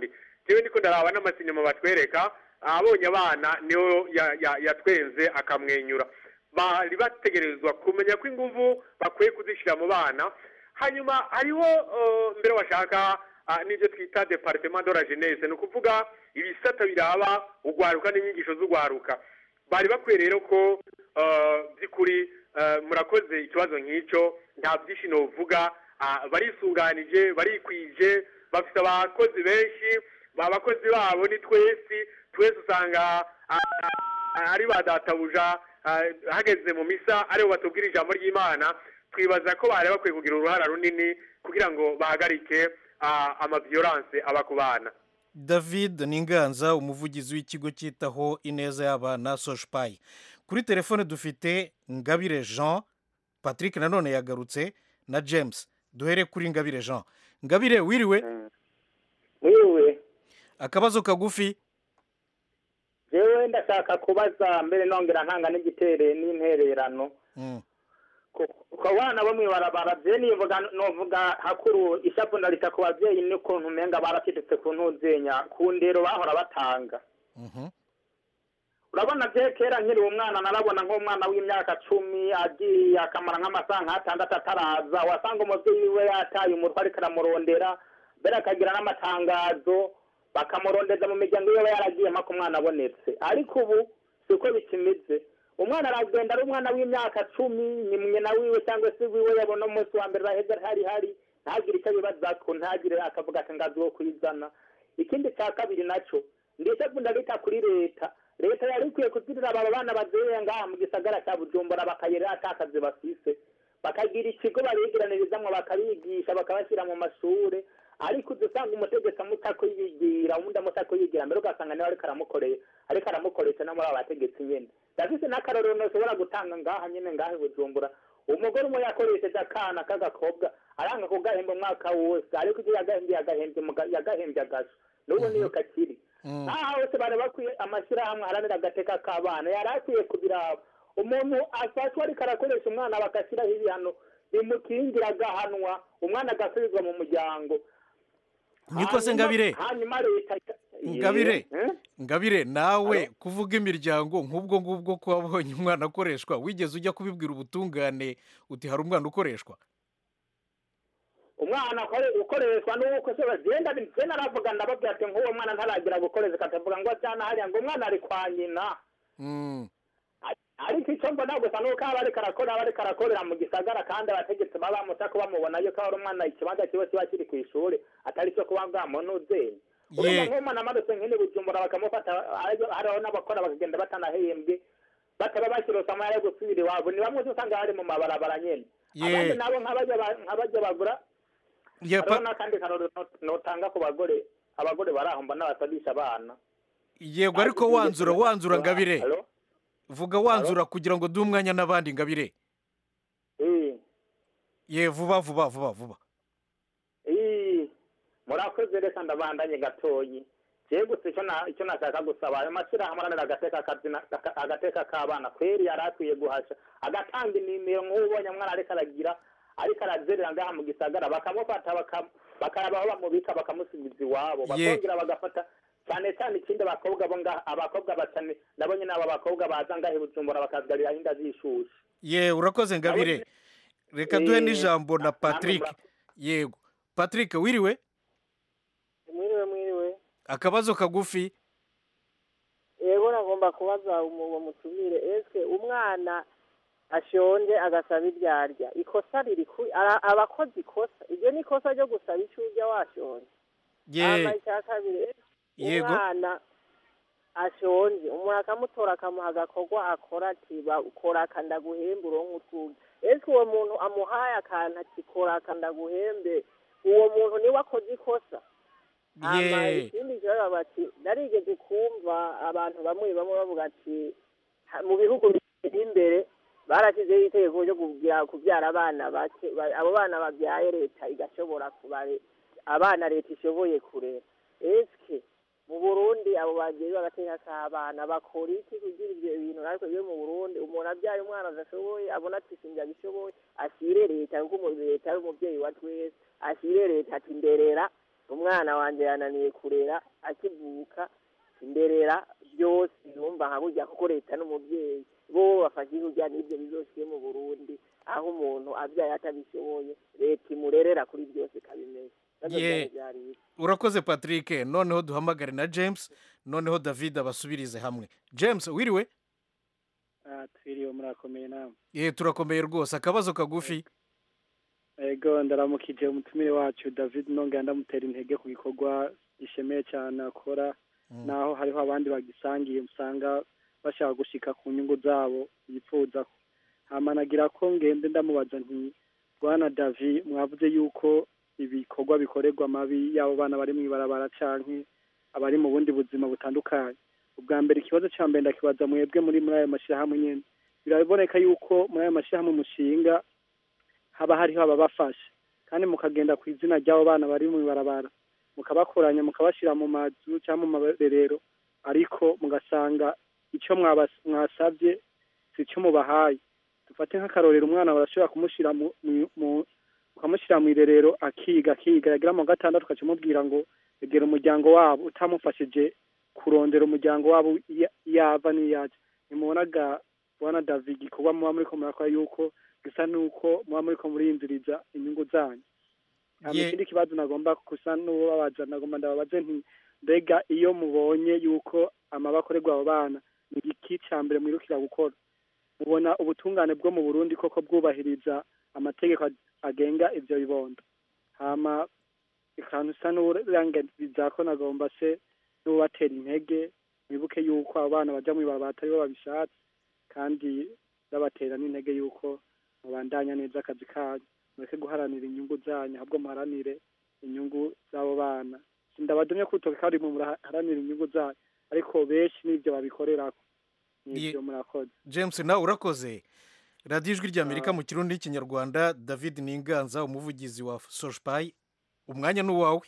jewe ndiko ndaraba n'amasinema batwereka abonye abana niyo ya- ya- yatwenze akamwenyura bari bategerezwa kumenya ko inguvu bakwiye kuzishyira mu bana hanyuma hariho eh, mbere washaka ah, n'ibyo twita departement de la jeunesse ni ukuvuga ibisata biraba ugwaruka n'inyigisho z'ugwaruka bari bakwiye rero ko eh, by'ukuri eh, murakoze ikibazo nk'icyo nta byinshi novuga ah, barisunganije barikwije bafite abakozi benshi abakozi babo ni twese twese usanga ah, ah, ari ba databuja ah, hageze mu misa aribo batubwira ijambo ry'imana twibaza ko bari bakwiye kugira uruhara runini kugira ngo bahagarike ah, amaviyoranse aba ku bana david ninganza umuvugizi w'ikigo cyitaho ineza y'abana soshipayi kuri telefone dufite ngabire jean patrick nanone yagarutse na james duhere kuri ngabire jean ngabire wiriwe wiwe akabazo kagufi jewe ndashaka kubaza mbere nongera ntanga n'igitere n'intererano Mm. ku ku bana bo mw'ibarabara je nivuga novuga hakuru ishapu ndarita ku bavyeyi n'ukuntu umenga barakidutse ku ntuzenya ku ndero bahora batanga Mhm. urabona je kera nkiri umwana narabona nk'umwana w'imyaka cumi agiye akamara nk'amasaha nk'atandatu ataraza wasanga umuvyeyi wiwe yataye umutwe ariko aramurondera mbere akagira n'amatangazo bakamurondeza mu miryango yiwe yaragiye mpaka umwana abonetse ariko ubu siko bikimeze umwana aragenda ari umwana w'imyaka cumi ni nyina wiwe cyangwa se wiwe yabona umunsi wa mbere baheze hari hari ntagire icyo abibazako ntagire akavuga ati ngazi wo kwizana ikindi cya kabiri naco ndetse ndabita kuri leta leta yari ikwiye kuzirira aba bana bazeya ngaha mu gisagara cya bujumbura bakayerera atakazi bafise bakagira ikigo babigiranirizamwo bakabigisha bakabashyira mu mashure ariko uza usanga umutegetsi amutako yigira uwundi amutako yigira mbere ugasanga niwe ariko aramukoreye ariko aramukoresha no muri aba bategetsi nyene ndafise n'akarorero ntushobora gutanga ngaha nyene ngaha i bujumbura umugore umwe yakoresheje akana k'agakobwa aranga kugahemba umwaka wose ariko ibyo yagahembye yagahembye muga- yagahembye agasho n'ubu niyo kakiri Mm. aha hose bari bakwiye amashyirahamwe aharanira agateka k'abana yari akwiye kubiraba umuntu afatwa ariko arakoresha umwana bagashyiraho ibihano bimukingira agahanwa umwana agasubizwa mu muryango niko se Hanyuma- ngabire hanyuma leta Ngabire. Eh? ngabire nawe kuvuga imiryango nk'ubwo ngubwo ko wabonye umwana akoreshwa wigeze ujya kubibwira ubutungane uti hari umwana ukoreshwa umwana akore- ukoreshwa n'uko se bagenda je naravuga ndababwira ati nk'uwo mwana ntaragira gukoreshwa akavuga ngo ajyana hariya ngo umwana ari kwa nyina Mm. ariko icyo mbona gusa ni uko aba ariko arakora aba ariko arakorera mu gisagara kandi abategetsi baba bamuca ko bamubona yuko ari umwana ikibanza kiba kiba kiri ku ishuri atari cyo kuba bwamunuzeye urumva Ye. nk'umwana amarutse nk'ini bujumbura bakamufata hariho hariho n'abakora bakagenda batanahembwe bataba bakirosa amahera yo gusubira iwabo ni bamwe usanga bari mu mabarabara nyene Ye. abandi nabo nk'abajya ba- nk'abajya bagura Ye, hariho pa- n'akandi karorero not- notanga ku bagore abagore bari aho mbona batadisha abana yego ariko wanzura wanzura ngabire Halo? vuga wanzura kugira ngo duhe umwanya n'abandi ngabire Eh. ye vuba vuba vuba vuba Ii, murakoze reka ndabandanye gatoyi jewe gusa icyo na- icyo nashaka gusaba ayo mashyirahamwe aranira agateka kazina aka- agateka k'abana kweri yari akwiye guhasha agatanga inimero nk'ubonye mwana ariko aragira ariko arazerera ngaha mu gisagara bakamufata baka- bakaraba aho bamubika bakamusubiza iwabo Ye. bakongera bagafata cyane cyane ikindi abakobwa bo ngaha abakobwa bacane nabonye n'abo bakobwa baza ngaha i bujumbura bakazigarira inda zishushe ye urakoze ngabire reka duhe Eh, n'ijambo na namwe patrick mura- yego patrick wiriwe mwiriwe mwiriwe akabazo kagufi yego nagomba kubaza umu- uwo mutumire eske umwana ashonje agasaba ibyo arya ikosa riri ku ara- aba akoze ikosa iryo ni ikosa ryo gusaba icyo urya washonje hama ye icya kabiri eske Yego. umwana ashonje umuntu akamutora akamuha agakorwa akora ati bakora akandaguhembe uronke utwuga eske uwo muntu amuhaye akantu ati kora akandaguhembe uwo muntu niwe akoze ikosa hama ye ikindi kibazo bati narigeze kumva abantu bamwe bamwe bavuga ati "Ha- mu bihugu biteye imbere barashyizeho itegeko ryo kugira kubyara abana bake ba- abo bana babyaye leta igashobora kubare abana leta ishoboye kurera eske mu burundi abo babyeyi bagateka k'abana bakora iki kugira ibyo bintu ariko iyo mu burundi umuntu abyaye umwana adashoboye abona ati sinjye abishoboye ashyire leta kuko umu- leta ari umubyeyi wa twese ashyire leta ati nderera umwana wanjye yananiye kurera akivuka imberera byose yumva nka burya kuko leta n'umubyeyi bo bafashe kurya n'ibyo bizosiye mu burundi aho umuntu abyaye atabishoboye leta imurerera kuri byose ikabimenya Navyo Ye. byari byari ibyo. urakoze patrick noneho duhamagare na james noneho david abasubirize hamwe james wiriwe Ah, twiriwe murakomeye namwe ye turakomeye rwose akabazo kagufi ego ndaramukije umutumire wacu david nongera ndamutera intege ku gikorwa gishemeye cyane akora naho hariho abandi bagisangiye usanga bashaka gushika ku nyungu zabo yifuza hama nagira ko ngende ndamubaza nti bwana davi mwavuze yuko ibikorwa bikorerwa amabi y'abo bana bari mu ibarabara canke abari mu bundi buzima butandukanye ubwa mbere ikibazo cya mbere ndakibaza mwebwe muri muri ayo mashyirahamwe nyene biraboneka yuko muri ayo mashyirahamwe mushinga haba hariho ababafasha kandi mukagenda ku izina ry'abo bana bari mu ibarabara mukabakoranya mukabashyira mu mazu cyangwa mu marerero ariko mugasanga icyo mwabas- mwasabye si cyo mubahaye dufate nk'akarorero umwana barashobora kumushyira mu mu- mu- ukamushyira mu irerero akiga akiga yagira mu wa gatandatu ukaca umubwira ngo egera umuryango wabo utamufashije kurondera umuryango wabo iya- yava n'iyaja ntimubonaga bwana david igikorwa muba muriko murakora yuko gisa nuko muba muriko muriyinziriza inyungu zanyu hama Ye- ikindi kibazo nagomba gusa n'ubabaza nagomba ndababaze nti mbega iyo mubonye yuko amaba akorerwa abo bana ni igiki ca mbere mwirukira gukora mubona ubutungane bwo mu burundi koko bwubahiriza amategeko ag- agenga ivyo bibondo hama ikantu usa n'urangiriza ko nagomba se n'ubatera intege mwibuke yuko abo bana baja mw'ibarabara atari bo babishatse kandi babatera n'intege yuko mubandanya neza akazi kanyu mureke guharanira inyungu zanyu ahubwo muharanire inyungu z'abo bana sindabadumye kutoka kandi mu muraharanira inyungu zanyu ariko benshi n'ibyo babikorerako nibyo murakoze james nawe urakoze radiyo ijwi ry'amerika mu kirundi n'ikinyarwanda david ninganza umuvugizi wa soshipayi umwanya ni uwawe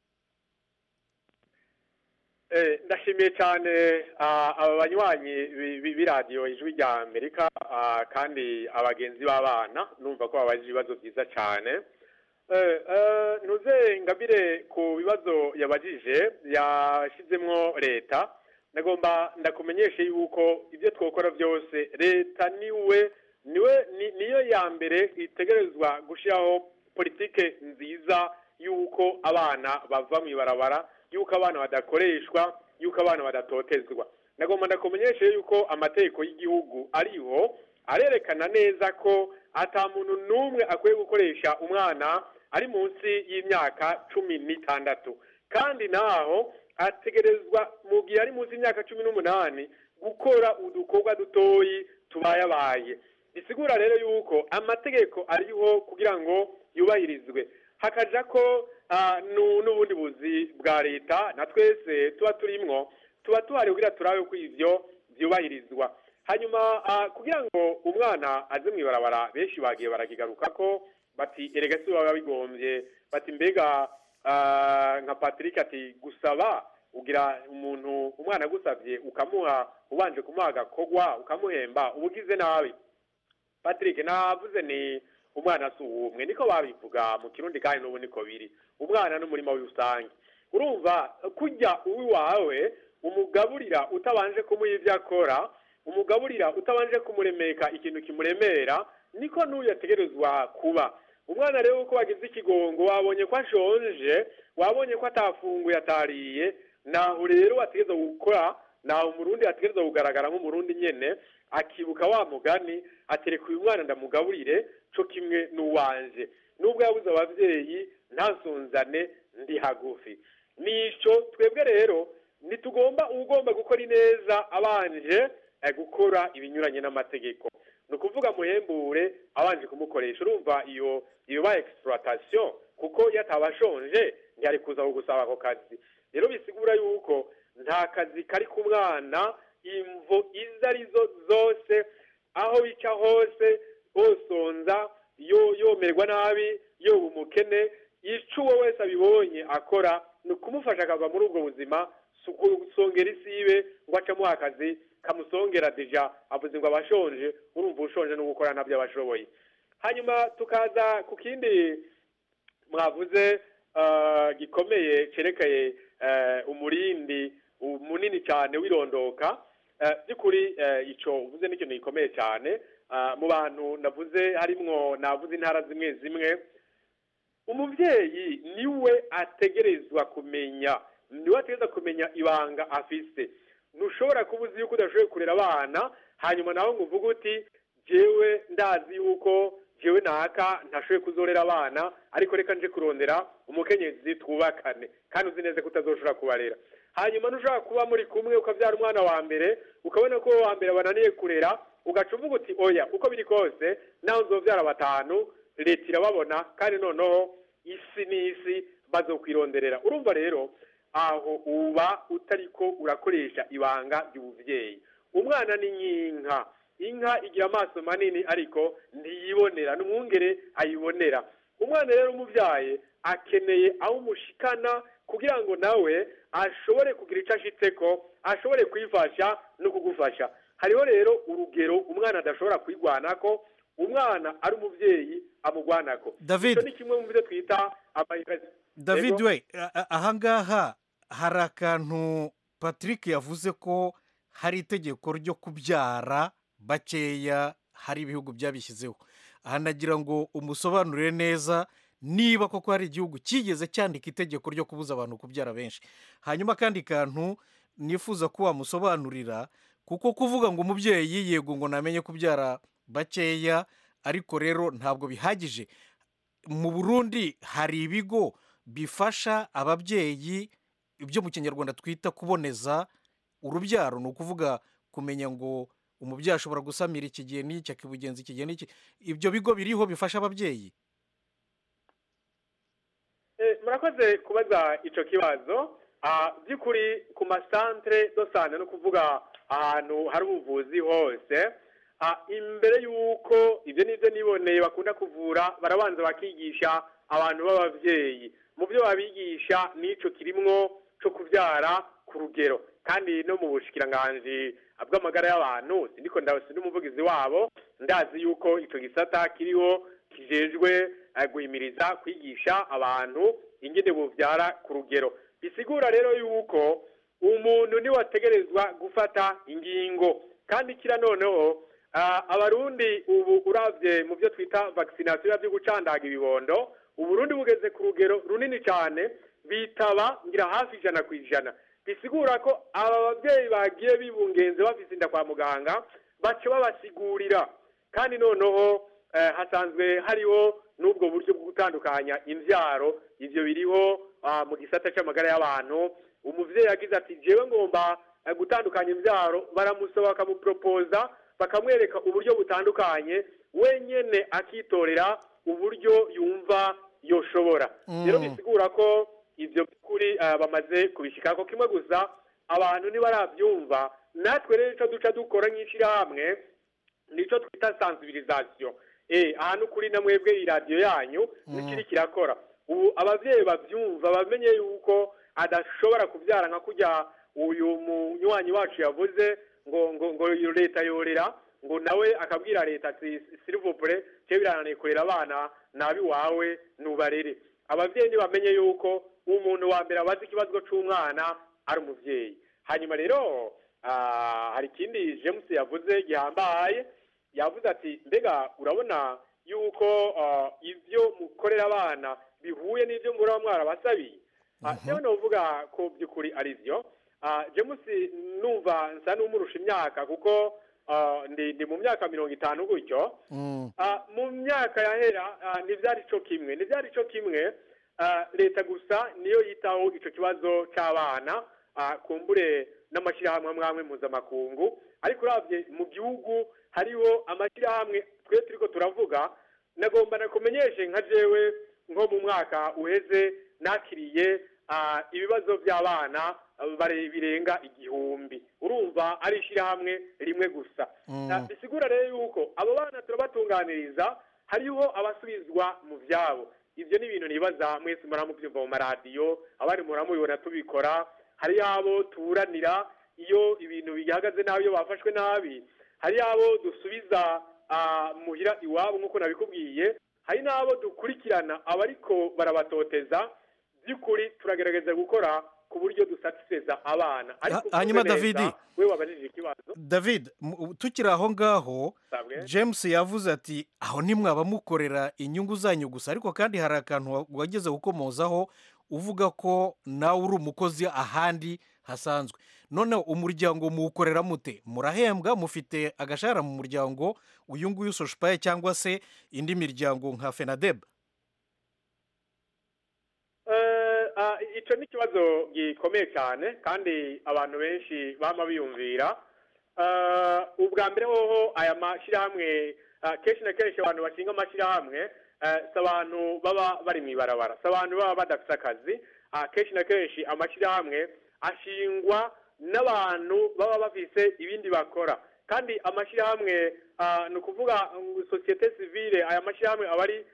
Eh, ndashimiye cyane ah, aba banywanyi bi- bi- b'iradiyo ijwi rya amerika ah, kandi abagenzi b'abana numva ko babajije ibibazo byiza cyane Eh, eh, ntuze ngabire ku bibazo yabajije yashyizemo leta ndagomba ndakumenyeshe yuko ibyo twakora byose leta niwe niwe ni- niyo ya mbere itegerezwa gushyiraho politike nziza y'uko abana bava mu ibarabara y'uko abana badakoreshwa y'uko abana badatotezwa ndagomba ndakumenyeshe yuko amategeko y'igihugu ariho arerekana neza ko ata muntu n'umwe akwiye gukoresha umwana ari munsi y'imyaka cumi n'itandatu kandi naho ategerezwa mu gihe ari munsi y'imyaka cumi n'umunani gukora udukorwa dutoyi tubayabaye bisigura rero yuko amategeko ariho kugira ngo yubahirizwe hakaja ko ah, nu- n'ubundi buzi bwa leta na twese tuba turimwo tuba tuhari kugira turabe ko ivyo vyubahirizwa hanyuma ah, kugira ngo umwana aze mw'ibarabara benshi bagiye barakigaruka ko bati erega si baba bigombye bati mbega ah, nka patrick ati gusaba ugira umuntu umwana agusabye ukamuha ubanje kumuha agakogwa ukamuhemba uba ugize nabi patrick navuze ni umwana si uwumwe niko babivuga mu kirundi kandi n'ubu niko biri umwana n'umurima w'irusange urumva kujya uwiwawe umugaburira utabanje kumuha ibyo akora umugaburira utabanje kumuremeka ikintu kimuremera niko n'uyu yategerezwa kuba umwana rero uko wagize ikigongo wabonye ko ashonje wabonye ko atafunguye atariye naho rero wategereza gukora naho umurundi ategereza kugaragara nk'umurundi nyene akibuka wa mugani atereka uyu mwana ndamugaburire co kimwe n'uwanje nubwo yabuze abavyeyi ntasonzane ndi hagufi nico twebwe rero ntitugomba ugomba gukora ineza abanje eh, gukora ibinyuranye n'amategeko ni ukuvuga muhembure abanje kumukoresha urumva iyo iyo ba exploitation kuko iyo ataba ashonje ntiyari kuza kugusaba ako kazi rero bisigura yuko nta kazi kari ku mwana imvo izo arizo zose aho bica hose bosonza yo yomerwa nabi yoba umukene ico uwo wese abibonye akora ni ukumufasha akava muri ubwo buzima si ukusongera isibe ngo acamo akazi kamusongera deja avuze ngo abashonje urumva ushonje no gukora nabyo abashoboye hanyuma tukaza ku kindi mwavuze ah, gikomeye cerekeye eh, umurindi u- munini cyane w'irondoka Eh, by'ukuri eh, ico uvuze ni ikintu gikomeye cyane Ah, mu bantu navuze harimwo navuze intara zimwe zimwe umubyeyi niwe ategerezwa kumenya niwe ategerezwa kumenya ibanga afise ntushobora kuba uzi yuko udashoboye kurera abana hanyuma nawe ngo uvuge uti jewe ndazi yuko jewe naka ntashoboye kuzorera abana ariko reka nje kurondera umukenyezi twubakane kandi uzi neza ko utazoshobora kubarera hanyuma ntushobora kuba muri kumwe ukabyara umwana wa mbere ukabona ko uwo wa mbere bananiye kurera ugaca uvuga uti oya uko biri kose nawe uzobyara batanu leta irababona kandi noneho isi n'isi bazokwironderera urumva rero aho uba utariko urakoresha ibanga ry'ubuvyeyi umwana ni nk'inka inka igira amaso manini ariko ntiyibonera n'umwungere ayibonera umwana rero umubyaye akeneye aho umushikana kugira ngo nawe ashobore kugira icyo ashitseko ashobore kwifasha no kugufasha hariho rero urugero umwana adashobora kwigwanako umwana ari umubyeyi amugwanako David. icyo ni kimwe mu byo twita amayinvesti david we a- a- ahangaha hari akantu patrick yavuze ko hari itegeko ryo kubyara bakeya hari ibihugu byabishyizeho aha nagira ngo umusobanurire neza niba koko hari igihugu cyigeze cyandika itegeko ryo kubuza abantu kubyara benshi hanyuma akandi kantu nifuza ko wamusobanurira kuko kuvuga ngo umubyeyi yego ngo namenye kubyara bakeya ariko rero ntabwo bihagije mu burundi hari ibigo bifasha ababyeyi ibyo mu kinyarwanda twita kuboneza urubyaro ni ukuvuga kumenya ngo umubyeyi ashobora gusamira iki gihe n'iki akibugenza iki gihe n'iki ibyo bigo biriho bifasha ababyeyi Eh, murakoze kubaza ico kibazo Ah, by'ukuri ku masantere dosante no kuvuga ahantu hari ubuvuzi hose Ah, imbere y'uko ibyo nibyo niboneye bakunda kuvura barabanza bakigisha abantu b'ababyeyi mu byo babigisha n'ico kirimwo co kubyara ku rugero kandi no mu bushikiranganji bw'amagara y'abantu sindiko ndasi n'umuvugizi wabo ndazi yuko ico gisata kiriho kijejwe eh, guhimiriza kwigisha abantu ingene buvyara ku rugero bisigura rero yuko umuntu niwe ategerezwa gufata ingingo kandi kira noneho ah, abarundi ubu uravye mu byo twita vaccination byo gucandaga ibibondo uburundi bugeze ku rugero runini cyane bitaba ngira hafi ijana ku ijana bisigura ko aba babyeyi bagiye bibungenze bafise inda kwa muganga baca babasigurira kandi noneho eh, hasanzwe hariho n'ubwo buryo bwo gutandukanya imbyaro ivyo biriho ah, mu gisata c'amagara y'abantu umuvyeyi yagize ati jewe ngomba eh, gutandukanya imbyaro baramusaba bakamupropoza bakamwereka uburyo butandukanye wenyene akitorera uburyo yumva yoshobora Mm. rero bisigura ko ivyo by'ukuri eh, bamaze kubishikako kimwe gusa abantu ntibarabyumva natwe rero ico duca dukora nk'ishirahamwe nico twita sensibilisation eh ahantu kuri na mwebwe iradiyo yanyu nikiri kirakora ubu abavyeyi bavyumva bamenye yuko adashobora kuvyara nka kurya uyu munywanyi wacu yavuze ngo ngo ngo iyo leta yorera ngo nawe akabwira leta ati s'il vous plaît cyo birananiye kurera abana nabi wawe nubarere abavyeyi ntibamenye yuko umuntu wa mbere abazi ikibazo c'umwana ari umuvyeyi hanyuma rero ah, hari ikindi james yavuze gihambaye yavuze ati mbega urabona yuko ah, ivyo mukorera abana bihuye n'ivyo muraba mwarabasabiye Ah, jewe novuga ko by'ukuri ari vyo Ah, james numva nsa n'umurusha imyaka kuko ah, ndi ndi mu myaka mirongo itanu gutyo Mm. Ah, mu myaka yahera ah, ntibyari cyo kimwe ntibyari cyo kimwe ah, leta gusa niyo yitaho ico kibazo c'abana ah, kumbure n'amashyirahamwe amwe amwe mpuzamakungu ariko uravye mu gihugu hariho amashyirahamwe twe turiko turavuga nagomba nakumenyeshe nka jewe nko mu mwaka uheze nakiriye ah, ibibazo by'abana ah, bare- birenga igihumbi urumva ari ishyirahamwe rimwe gusa Mm. Ah, bisigura rero yuko abo bana turabatunganiriza hariho abasubizwa mu byabo ibyo ni ibintu nibaza mwese muramubyumva mu maradiyo abandi muramubibona tubikora hari abo tuburanira iyo ibintu bihagaze nabi iyo bafashwe nabi hari abo dusubiza ah, muhira iwabo nk'uko nabikubwiye hari n'abo dukurikirana abariko barabatoteza by'ukuri turagerageza gukora ku buryo dusatisfeza abana ariko Ha- hanyuma uvuze neza, David. we wabajije ikibazo david mu- tukiri aho ngaho Sabwe. james yavuze ati aho ntimwaba mukorera inyungu zanyu gusa ariko kandi hari akantu wa- wageze gukomozaho uvuga ko nawe uri umukozi ahandi hasanzwe noneho umuryango muwukorera mute murahembwa mufite agashahara mu muryango uyu nguyu soshipaye cyangwa se indi miryango nka fenadeb Eh, ah, icyo ni ikibazo gikomeye cyane kandi abantu benshi bama biyumvira Eh, ubwa mbere hoho aya mashyirahamwe ah, kenshi na kenshi abantu bashinga amashyirahamwe eh, si abantu baba bari mu ibarabara si abantu baba badafite akazi Ah, kenshi na kenshi amashyirahamwe ashingwa n'abantu baba bafise ibindi bakora kandi amashyirahamwe ah, ni ukuvuga ngo sosiyete sivile aya mashyirahamwe aba ari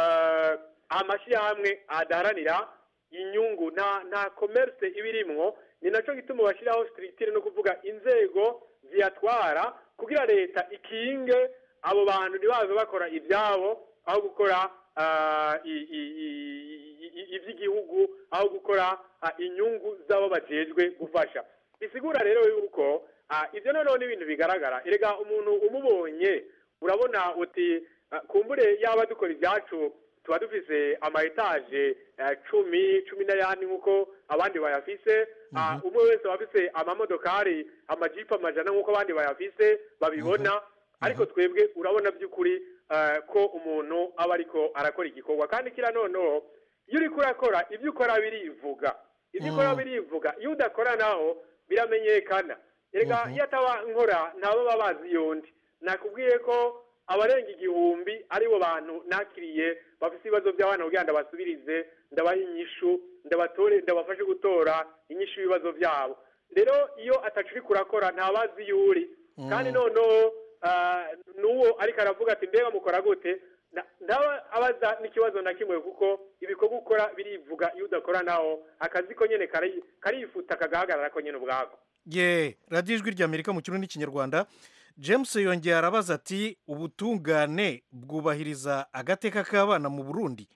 eh, amashyirahamwe adaharanira inyungu nta nta commerce iba irimwo ni nacyo gituma bashyiraho structure no kuvuga inzego ziyatwara kugira leta ikinge abo bantu ntibaze bakora ibyabo aho gukora ah, i- i- i- i- iby'igihugu aho gukora ah, inyungu z'abo bajejwe gufasha bisigura rero yuko ah, ibyo noneho ni ibintu bigaragara erega umuntu umubonye urabona uti ah, kumbure yaba dukora ibyacu tuba dufise ama etaje eh, cumi cumi n'ayandi nk'uko abandi bayafise Ah, umwe wese aba afise amamodokari amajipo amajana nk'uko abandi bayafise babibona ariko twebwe urabona by'ukuri eh, ko umuntu aba ariko arakora igikorwa kandi kira noneho iyo uriko urakora ibyo ukora birivuga ibyo ukora birivuga iyo udakora naho biramenyekana erega iyo ataba nkora ntabo baba bazi yondi nakubwiye ko abarenga igihumbi aribo bantu nakiriye bafite ibibazo by'abana kugira ngo ndabasubirize ndabaha inyishu ndabatore ndabafashe gutora inyishu y'ibibazo byabo rero iyo atacu uri kurakora ntabazi iyo uri kandi noneho ah, n'uwo ariko aravuga ati mbega mukora gute Na- ndaba abaza n'ikibazo na kimwe kuko ibikorwa ukora birivuga iyo udakora naho akazi ko nyine kari- karifuta kagahagarara ko nyine ubwako ye radiyo ijwi ry'amerika mu kirundi n'ikinyarwanda james yongeye arabaza ati ubutungane bwubahiriza agateka k'abana mu burundi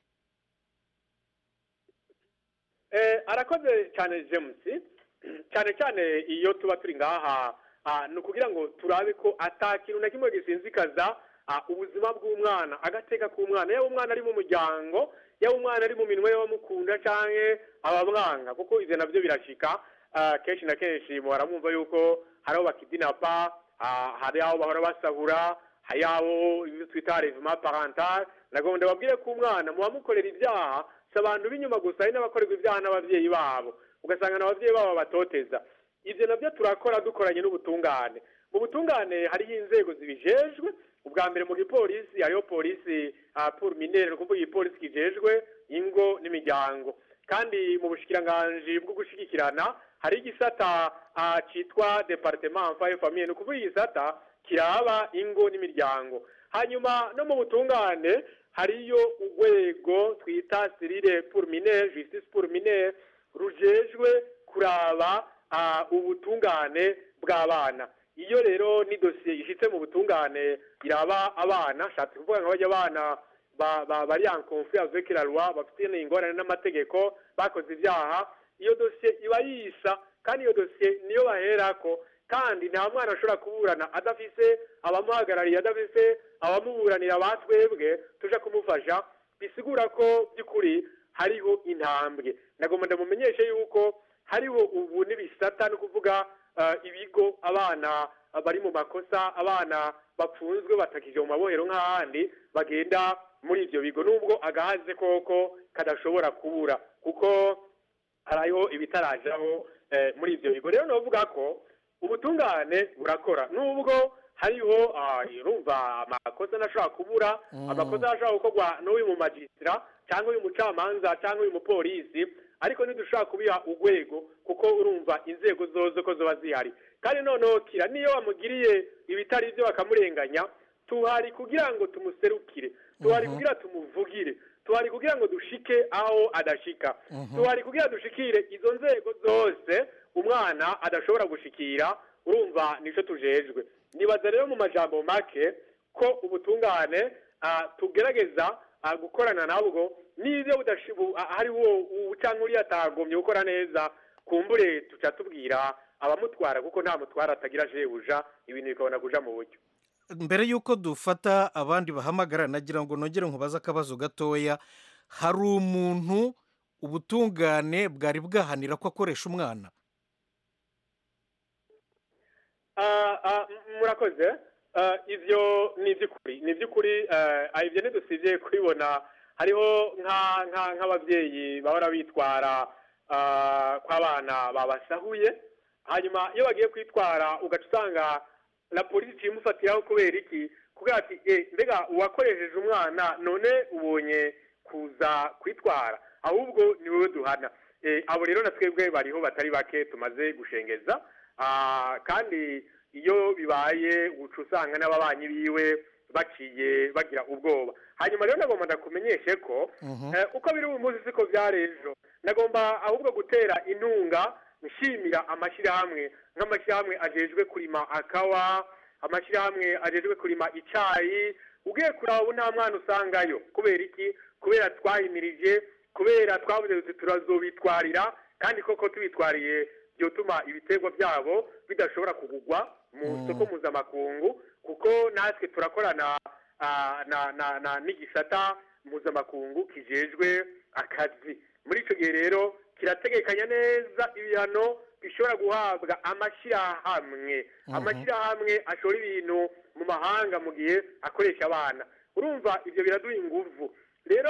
Eh, arakoze cyane james cyane cyane iyo tuba turi ngaha ah, ni ukugira ngo turabe ko ata kintu na kimwe gisinzikaza ah, ubuzima bw'umwana agateka k'umwana yaba umwana ari mu muryango yaba umwana ari mu minwe y'abamukunda cyangwa abamwanga kuko ibyo nabyo birashika ah, kenshi na kenshi muhora mwumva yuko hari aho bakidinapa ah, hari aho bahora basahura hari aho ibyo twita revima parental nagomba ndababwire ko umwana muba mukorera ibyaha si abantu b'inyuma gusa hari n'abakorerwa ibyaha n'ababyeyi babo ugasanga n'ababyeyi babo batoteza ibyo nabyo turakora dukoranye n'ubutungane mu butungane hariho inzego zibijejwe ubwa mbere mu gipolisi hariho polisi ah, pour minere ni ukuvuga igipolisi kijejwe ingo n'imiryango kandi mu bushikiranganji bwo gushigikirana hari igisata ah, cyitwa departement enfant et famille ni ukuvuga igisata kiraba ingo n'imiryango hanyuma no mu butungane hariyo urwego twita sirire pour minere justice pour minere rujejwe kuraba ah, ubutungane bw'abana iyo rero ni dosiye ishitse mu butungane iraba abana shatse kuvuga ngo bajya abana ba- ba- bari en conflit avec la loi bafite ingorane n'amategeko bakoze ibyaha iyo dosiye iba yisa kandi iyo dosiye niyo baherako kandi nta mwana ashobora kuburana adafise abamuhagarariye adafise abamuburanira batwebwe tuje kumufasha bisigura ko by'ukuri hariho intambwe nagomba ndamumenyeshe yuko hariho ubu n'ibisata ni ukuvuga ah, ibigo abana bari mu makosa abana bapfunzwe batakije mu mabohero nk'ahandi bagenda muri ibyo bigo nubwo agahaze koko kadashobora kubura kuko hariho ibitarajaho eh, muri ibyo bigo rero novuga ko ubutungane burakora nubwo hariho ah, urumva amakosa ntashobora kubura amakosa ashobora gukorwa n'uyu mu magisitira cyangwa uyu mucamanza cyangwa uyu mupolisi ariko ntidushobora kubiha urwego kuko urumva inzego zose ko ziba zihari kandi noneho kira niyo wamugiriye ibitari byo bakamurenganya tuhari kugira ngo tumuserukire tuhari kugira tumuvugire tuhari kugira ngo dushike aho adashika tuhari kugira dushikire izo nzego zose umwana adashobora gushikira urumva nicyo tujejwe nibaza rero mu majambo make ko ubutungane ah, tugerageza ah, gukorana nabwo n'ibyo budashibu hariho cyangwa uriya atagomye gukora neza kumbure tuca tubwira abamutwara kuko nta mutwara atagira shebuja ibintu bikabona kuja mu buryo mbere y'uko dufata abandi bahamagara nagira ngo nongere nkubaze akabazo gatoya hari umuntu ubutungane bwari bwahanira ko akoresha umwana Ah, ah, m- murakoze Ah, ivyo ni iby'ukuri ni iby'ukuri ah, ibyo ntidusibye kubibona hariho nka- nka- nk'ababyeyi bahora bitwara ah, kw'abana babasahuye hanyuma iyo bagiye kwitwara ugaca usanga na polisi imufatiraho kubera iki kubera ati eh, mbega uwakoresheje umwana none ubonye kuza kwitwara ahubwo ni wowe duhana Eh, abo rero na twebwe bariho batari bake tumaze gushengeza Ah, kandi iyo bibaye uca usanga n'ababanyi biwe baciye bagira ubwoba hanyuma rero nagomba ndakumenyeshe ko eh, uko biri uyu munsi siko byari ejo nagomba ahubwo gutera intunga nshimira amashyirahamwe nk'amashyirahamwe ajejwe kurima akawa amashyirahamwe ajejwe kurima icyayi ugiye kuraba ubu nta mwana usangayo kubera iki kubera twahimirije kubera twavuze tuti turazobitwarira kandi koko tubitwariye byotuma ibiterwa byabo bidashobora kugugwa mu soko mpuzamakungu kuko natwe turakorana ah, na na na n'igisata mpuzamakungu kijejwe akazi muri icyo gihe rero kirategekanya neza ibihano bishobora guhabwa amashyirahamwe amashyirahamwe ashora ibintu mu mahanga mu gihe akoresha abana urumva ibyo biraduha inguvu rero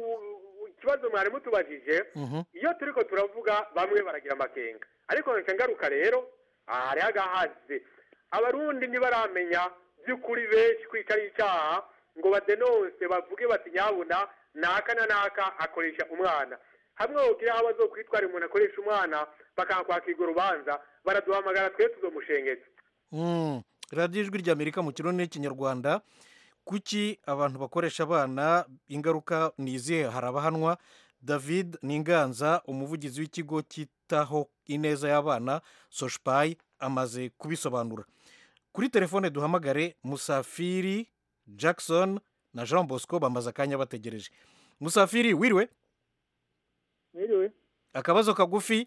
u- ikibazo mwari mutubajije iyo turiko turavuga bamwe baragira amakenga ariko nca ngaruka rero aha hariho agahaze abarundi ntibaramenya by'ukuri benshi ko ico ari icaha ngo badenonse bavuge bati nyabuna naka na naka akoresha umwana hamwe wogira aho bazokwitwara umuntu akoresha umwana bakakwakirwa urubanza baraduhamagara twe tuzomushengeza Mm, radiyo ijwi ry'amerika mu kirundi n'ikinyarwanda kuki abantu bakoresha abana ingaruka ni izihe hari abahanwa david ninganza umuvugizi w'ikigo cyitaho ineza y'abana soshipayi amaze kubisobanura kuri telefone duhamagare musafiri jackson na jean bosco bamaze akanya bategereje musafiri wiriwe Mwiriwe. akabazo kagufi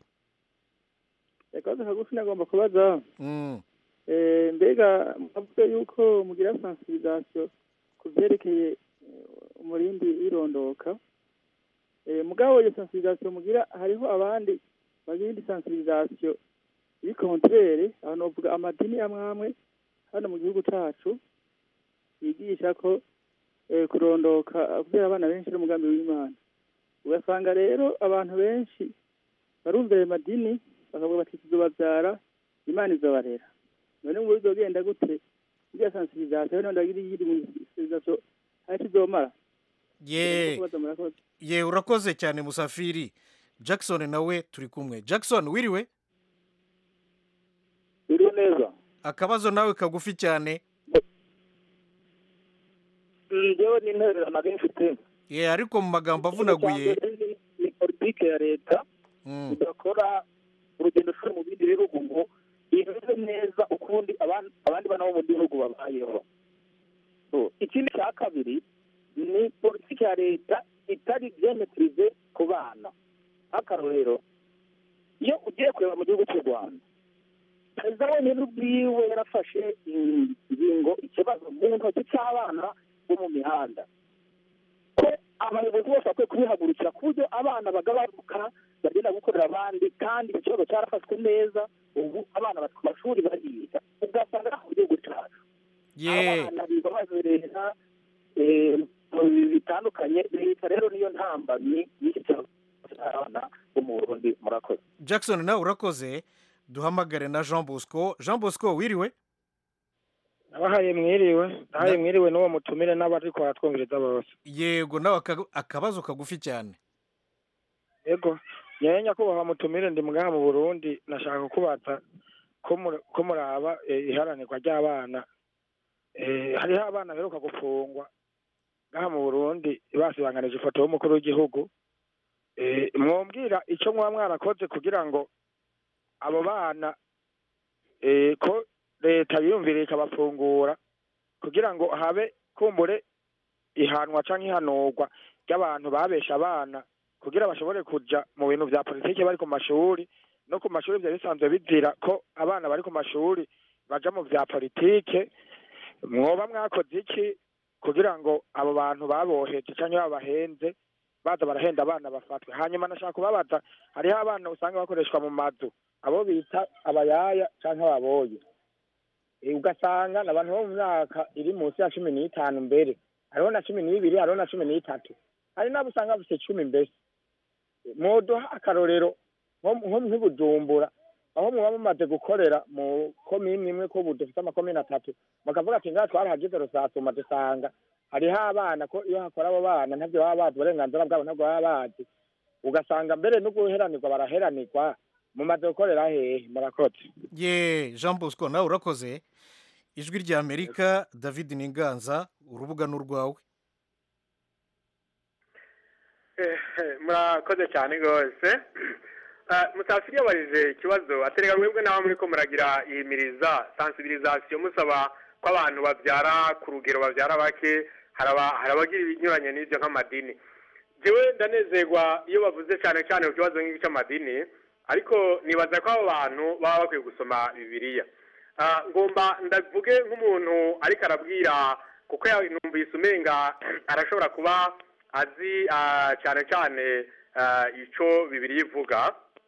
Akabazo kagufi nagomba kubaza. Mm, Eh, mbega mwavuze yuko mugira sensibilisation ku vyerekeye eh, umurindi w'irondoka. Eh, mugabo iyo sensibilisation mugira hariho abandi bagira indi sensibilisation iri contraire, aho novuga amadini amwe amwe hano mu gihugu cacu yigisha ko eh, kurondoka kubera abana benshi ari umugambi w'Imana. Ugasanga rero abantu benshi barumva ayo madini bakavuga bati tuzobabyara imana izobarera none ngo bizogenda gute iriya sensibilisation none ndagira iyindi mu sensibilisation hari tuzomara ye kubaza murakoze ye urakoze cyane musafiri jackson nawe turi kumwe jackson wiriwe biriho neza akabazo nawe kagufi cyane njyewe n'intererano abenshi mfite ye ariko mu magambo avunaguye ni politike ya leta Mm, idakora urugendo shuri mu bindi bihugu ngo imeze neza ukundi aban- abandi bana bo mu gihugu babayeho So, ikindi cya kabiri ni politiki ya leta itari byemetirize ku bana nk'akarorero iyo ugiye kureba mu gihugu cy'u rwanda perezida wenyine ubwiwe yarafashe ingingo ikibazo mu ntoki cy'abana bo mu mihanda ko abayobozi bose bakwiye kubihagurukira ku buryo abana bagabanuka bagenda gukorera abandi kandi ikibazo cyarafashwe neza ubu abana bari ku mashuri bariga ugasanga nta mu gihugu cyacu ye abana biga bazerera eh, mu bintu bitandukanye leta rero niyo ntambamyi y'iki kibazo cy'abana bo mu burundi murakoze jackson nawe urakoze duhamagare na jean bosco jean bosco wiriwe nabahaye mwiriwe nabahaye mwiriwe n'uwo mutumire n'abari twumviriza bose yego nawe aka- akabazo kagufi cyane yego nyewe nyakubahwa mutumire ndi ngaha mu burundi nashaka kubaza ko muri- ko muraba eh, iharanirwa ry'abana Eh, hariho abana baheruka gufungwa ngaha mu burundi basibanganije ifoto y'umukuru w'igihugu Eh, mwumvira icyo mwaba mwarakoze kugira ngo abo bana eh, ko leta yiyumviriye ikabafungura kugira ngo habe kumbure ihanwa cyangwa ihanurwa ry'abantu babesha abana kugira bashobore kuja mu bintu vya politiki bari ku mashuri no ku mashuri vyari bisanzwe bizira ko abana bari ku mashuri baja mu vya politike mwoba mwakoze iki kugira ngo abo bantu baboheje canke babahenze baza barahenda abana bafatwe hanyuma nashaka kubabaza hariho abana usanga bakoreshwa mu mazu abo bita abayaya canke ababoye Eh, ugasanga ni abantu bo mu myaka iri munsi ya cumi n'itanu mbere hariho na cumi n'ibiri hariho na cumi n'itatu hari n'abo usanga bafite cumi mbese mwoduha akarorero nko nko nk'ibujumbura aho muba mumaze gukorera mu komini imwe ko ubu dufite amakomini atatu bakavuga ati ngaha twarahagize rusasuma dusanga hariho abana ko iyo hakora abo bana ntabyo baba bazi uburenganzira bwabo ntabwo baba bazi ugasanga mbere no guheranirwa baraheranirwa mumaze gukorera hehe murakoze ye jean bosco nawe urakoze ijwi rya amerika david ninganza urubuga ni urwawe murakoze cyane rwose musafiri yabarije ikibazo aterega mwebwe nawe muri ko muragira ihimiriza sensibilisation musaba ko abantu babyara ku rugero babyara bake hari aba- hari abagira ibinyuranye n'ibyo nk'amadini jewe ndanezerwa iyo bavuze cyane cyane ku kibazo nk'iki cy'amadini ariko nibaza ko abo bantu baba bakwiye gusoma bibiliya Ah, ngomba ndavuge nk'umuntu ariko arabwira kuko ya- numvise umenga arashobora kuba azi ah, cyane cyane ah, ico bibiliya ivuga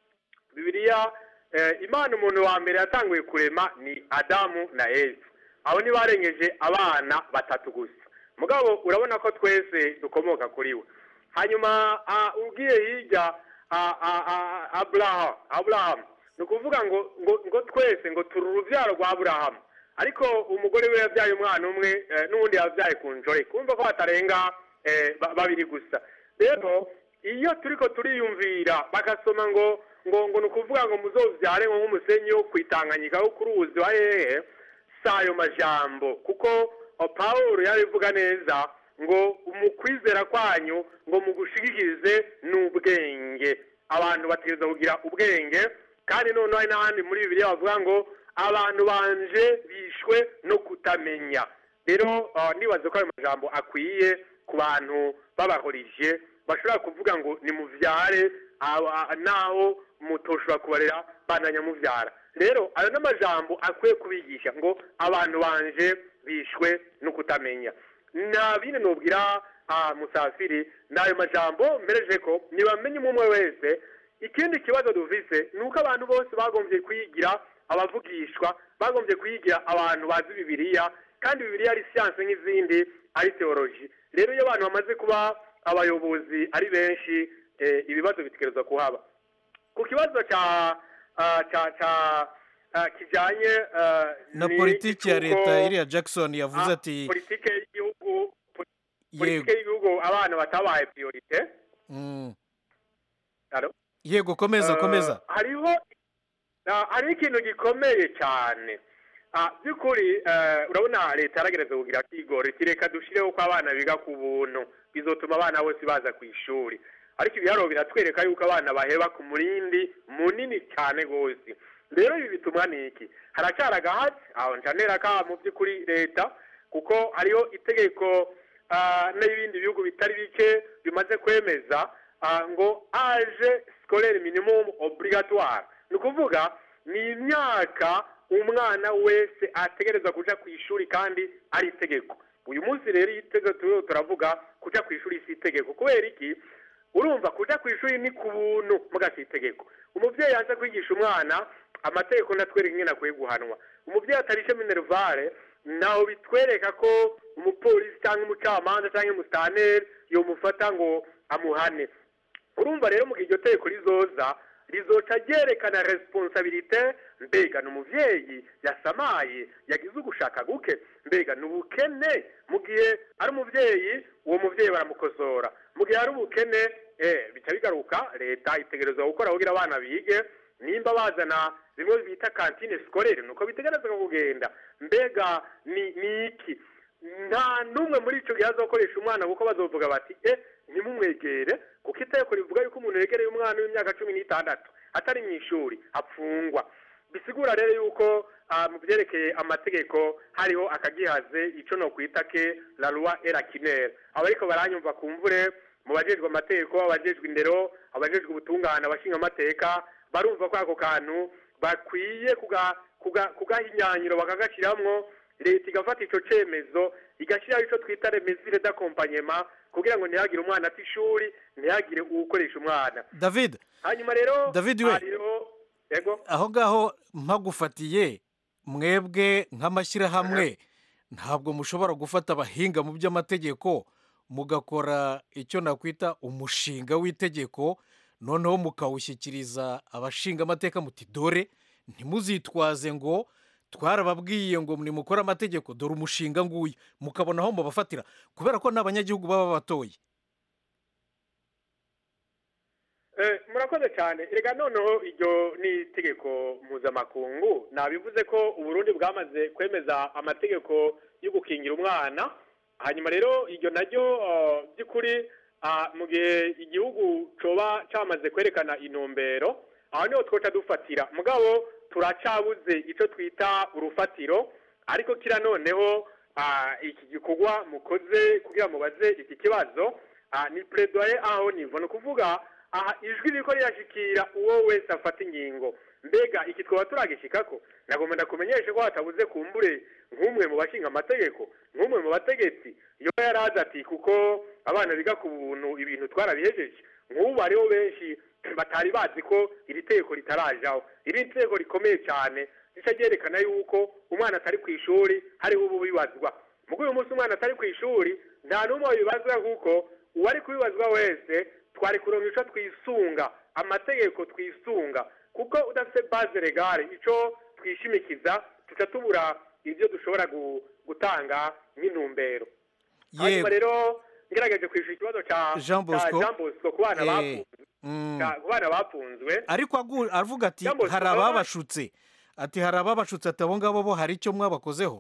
bibiliya eh, imana umuntu wa mbere yatanguye kurema ni adamu na yesu abo ni barengeje abana batatu gusa mugabo urabona ko twese dukomoka kuri we hanyuma ah, ugiye hirya ah, ah, ah, aburahamu aburahamu ni ukuvuga ngo ngo ngo twese ngo turi urubyaro rwa aburahamu ariko umugore we yabyaye umwana umwe eh, n'uwundi yabyaye ku njore kumva ko batarenga eh, ba- babiri gusa rero iyo turiko turiyumvira bagasoma ngo ngo ngo ni ukuvuga ngo muzovyare ngo nk'umusenyi wo kwitanganyika wo ku ruzi wa hehe si ayo majambo kuko o, pawulo yabivuga neza ngo mu kwizera kwanyu ngo mugushigikirize n'ubwenge abantu bategereza kugira ubwenge kandi noneho hari n'ahandi muri bibiliya bavuga ngo abantu banje bishwe no kutamenya rero ah, ndibaza ko ayo majambo akwiye ku bantu babahorije bashobora kuvuga ngo nimuvyare ah, ah, naho mutoshobora kubarera bandanya muvyara rero ayo n'amajambo akwiye kubigisha ngo abantu banje bishwe no kutamenya nta bindi nubwira ah, musafiri ni ayo majambo mbereje ko ntibamenye umwe umwe wese ikindi kibazo dufise ni uko abantu bose bagombye kwigira abavugishwa bagombye kwigira abantu bazi bibiliya kandi bibiliya ari siyanse nk'izindi ari teoloji rero iyo abantu bamaze kuba abayobozi ari benshi eh, ibibazo bitegerezwa kuhaba ku kibazo cya ah, cya cya ah, kijyanye ah, na ni politiki ya icy'uko- leta iriya jackson yavuze Ah, ati politike y'igihugu yego politike y'igihugu abana batabaye priorite Mm. Alo? yego komeza Eh, komeza hariho ah, hariho ikintu gikomeye cyane Ah, by'ukuri eh, urabona leta yaragereza kugira kigoro iti reka dushireho ko abana biga ku buntu bizotuma abana bose baza ku ishuri ariko ibiharuro biratwereka yuko abana baheba ku murindi munini cyane rwose rero ibi bitumwa ni iki haracyari agahatsi aho ncanera ka mu by'ukuri leta kuko hariho itegeko ah, n'ibindi bihugu bitari bike bimaze kwemeza ah, ngo age scolaire minimum obligatoire ni ukuvuga ni imyaka umwana wese ategereza kuja ku ishuri kandi ari itegeko uyu munsi rero iyi tegeko turiho turavuga kuja ku ishuri si itegeko kubera iki urumva kuja ku ishuri ni ku buntu muga si itegeko umubyeyi yaje kwigisha umwana amategeko ndatwereka ingene akwiye guhanwa umubyeyi atarishe minervare naho bitwereka ko umupolisi cyangwa umucamanza cyangwa umusitaneri yomufata ngo amuhane urumva rero mu gihe iryo tegeko rizoza rizoca ryerekana responsabilite mbega ni umuvyeyi yasamaye yagize ugushaka guke mbega ni ubukene mu gihe ari umuvyeyi uwo muvyeyi baramukosora mu gihe ari ubukene eh, bica bigaruka leta itegerezwa gukora kugira abana bige nimba bazana bimwe bita kantine sikorere nuko bitegerezwa kugenda mbega ni ni iki nta n'umwe muri icyo gihe azakoresha umwana kuko bazovuga bati e ntimumwegere kuko itegeko rivuga yuko umuntu yegereye umwana w'imyaka cumi n'itandatu atari mu ishuri apfungwa bisigura rero yuko ah, mu byerekeye amategeko hariho akagihaze icyo no kwita ke la loi et la kinere abo ariko baranyumva ku mvure mu bajejwe amategeko abajejwe indero abajejwe ubutungane abashinga amateka barumva ko ako kantu bakwiye kuga- kuga- kugaha inyanyiro bakagashyiramwo leta igafata ico cemezo igashyiraho ico twita remesire d'accompagnement kugira ngo ntihagire umwana ata ishuri ntihagire uwukoresha umwana david hanyuma rero David we. hariho yego aho ngaho mpagufatiye mwebwe nk'amashyirahamwe ntabwo mushobora gufata abahinga mu by'amategeko mugakora icyo nakwita umushinga w'itegeko noneho mukawushyikiriza abashinga amateka muti dore ntimuzitwaze ngo twarababwiye ngo nimukore amategeko dore umushinga nguyu mukabona aho mubafatira kubera ko n'abanyagihugu baba batoye Eh, murakoze cyane reka noneho iryo ni itegeko mpuzamakungu nabivuze ko uburundi bwamaze kwemeza amategeko yo gukingira umwana hanyuma rero iryo naryo eh, by'ukuri ah, mu gihe igihugu coba cyamaze kwerekana intumbero aho niho twoca dufatira mugabo turacabuze icyo twita urufatiro ariko kira noneho ah, iki gikorwa mukoze kugira mubaze iki kibazo ah, ni plaidoyer aho nivo ni ukuvuga aha ijwi riko rirashikira uwo wese afata ingingo mbega iki twaba turagishikako nagomba ndakumenyeshe ko hatabuze kumbure nk'umwe mu bashinga amategeko nk'umwe mu bategetsi iyo yari azi ati kuko abana biga ku buntu ibintu twarabihejeje nk'ubu hariho benshi batari bazi ko iri tegeko ritarajaho iri tegeko rikomeye cyane rica ryerekana yuko umwana atari ku ishuri hariho ubu bibazwa mugo uyu munsi umwana atari ku ishuri nta n'umwe wabibazwa kuko uwari kubibazwa wese twari kuronka ico twisunga amategeko twisunga kuko udafite base legale ico twishimikiza tuca tubura ibyo dushobora gu- gutanga nk'intumbero hanyuma rero ngerageje kwishura ikibazo ca Jean ca Bosco. Jean Bosco ku bana Eh, bafunzwe mm. ca- ku bana bafunzwe ariko agu- avuga ati Jambo, hari baba- ababashutse ati hari ababashutse ati abo ngabo bo hari icyo mwabakozeho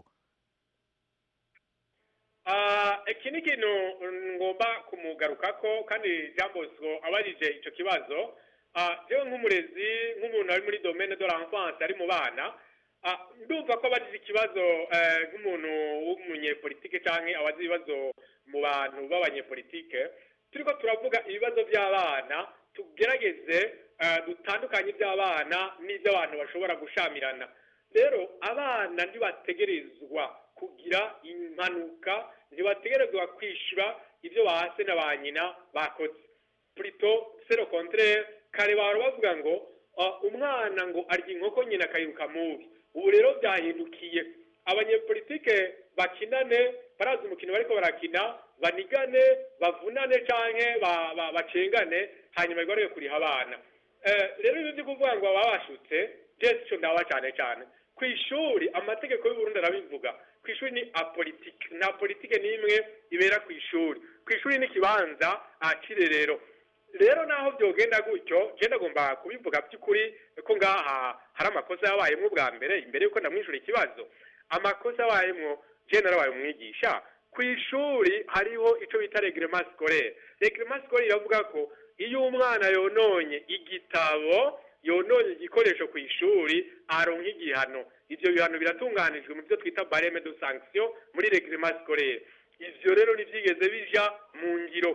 Ah, iki ni ikintu ngomba kumugarukako kandi Jean Bosco abajije icyo kibazo Ah, jewe nk'umurezi nk'umuntu ari muri domaine de l'enfance ari mu bana ah, ndumva ko abajije ikibazo eh, nk'umuntu w'umunyepolitike canke abazi ibibazo mu bantu b'abanyepolitike turiko turavuga ibibazo by'abana tugerageze eh, dutandukanye iby'abana n'iby'abantu bashobora gushamirana rero abana ntibategerezwa kugira impanuka ntibategerezwa kwishyura ibyo bahase na ba nyina bakoze plutôt c'est le contraire kare bahora bavuga ngo ah, umwana ngo arya inkoko nyina akayiruka mubi ubu rero byahindukiye abanyepolitike bakinane barazi umukino bariko barakina banigane bavunane canke ba- ba- bacengane hanyuma bigarure kuriha abana Eh, rero ibyo byo kuvuga ngo baba bashutse jesi ico ndaba cane cane ku ishuri amategeko y'uburundi arabivuga ku ishuri ni apolitike nta politike n'imwe ibera ku ishuri ku ishuri ni ikibanza cirerero rero naho byogenda gutyo je ndagomba kubivuga by'ukuri ko ngaha hari amakosa yabayemwo bwa mbere imbere yuko ndamwishyura ikibazo amakosa yabayemwo je narabaye umwigisha ku ishuri hariho ico bita reglement scolaire reglement scolaire iravuga ko iyo umwana yononye igitabo yononye igikoresho ku ishuri aronka igihano ivyo bihano biratunganijwe mu byo twita bareme de sanction muri reglement scolaire ivyo rero ntivyigeze bija mu ngiro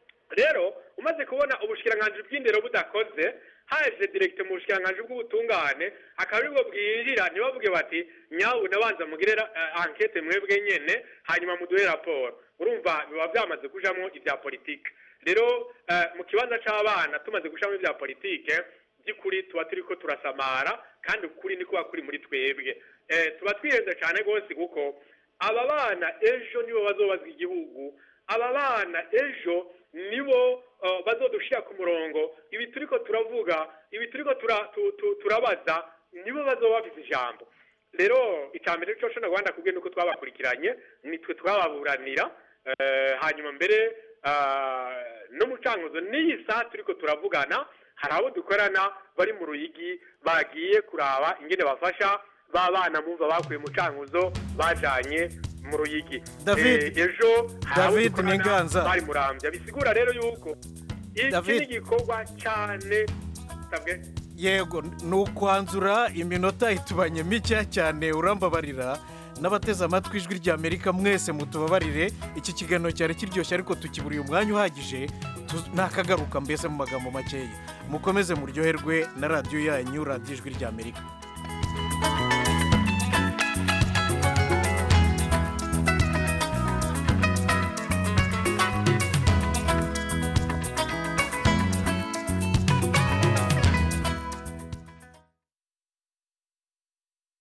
rero umaze kubona ubushikiranganji bw'indero budakoze haje direkte mu bushikiranganji bw'ubutungane akaba aribwo bwinjira ntibavuge bati nyabu nabanza mugire uh, ankete mwebwe nyene hanyuma muduhe raporo urumva biba byamaze kujamwo ibya politike rero uh, mu kibanza c'abana tumaze kujamwo ibya politike by'ukuri tuba turiko turasamara kandi ukuri ni kuba kuri muri twebwe eh, tuba twihenze cyane rwose kuko aba bana ejo nibo bazobazwa igihugu aba bana ejo nibo uh, bazodushira ku murongo ibi turiko turavuga ibi turiko tura, tu, tu, turabaza nibo bazoba bafise ijambo rero icambere cyo shona Rwanda kubwe nuko twabakurikiranye nitwe twababuranira uh, hanyuma mbere uh, no mucanguzo n'iyi saa turiko turavugana hari abo dukorana bari mu ruyigi bagiye kuraba ingene bafasha ba bana mumva bakuye mu cankuzo bajanye mu ruyigi David- Eh, ejo hari abo David dukorana Ninganza. bari murambya bisigura rero yuko iki David- ni igikorwa cyane sabwe yego ni ukwanzura iminota itubanye mike cyane urambabarira n'abateze amatwi ijwi rya amerika mwese mutubabarire iki kiganiro cyari kiryoshye ariko tukiburiye umwanya uhagije tu- nakagaruka mbese mu magambo makeya mukomeze muryoherwe na radiyo yanyu radiyo ijwi rya amerika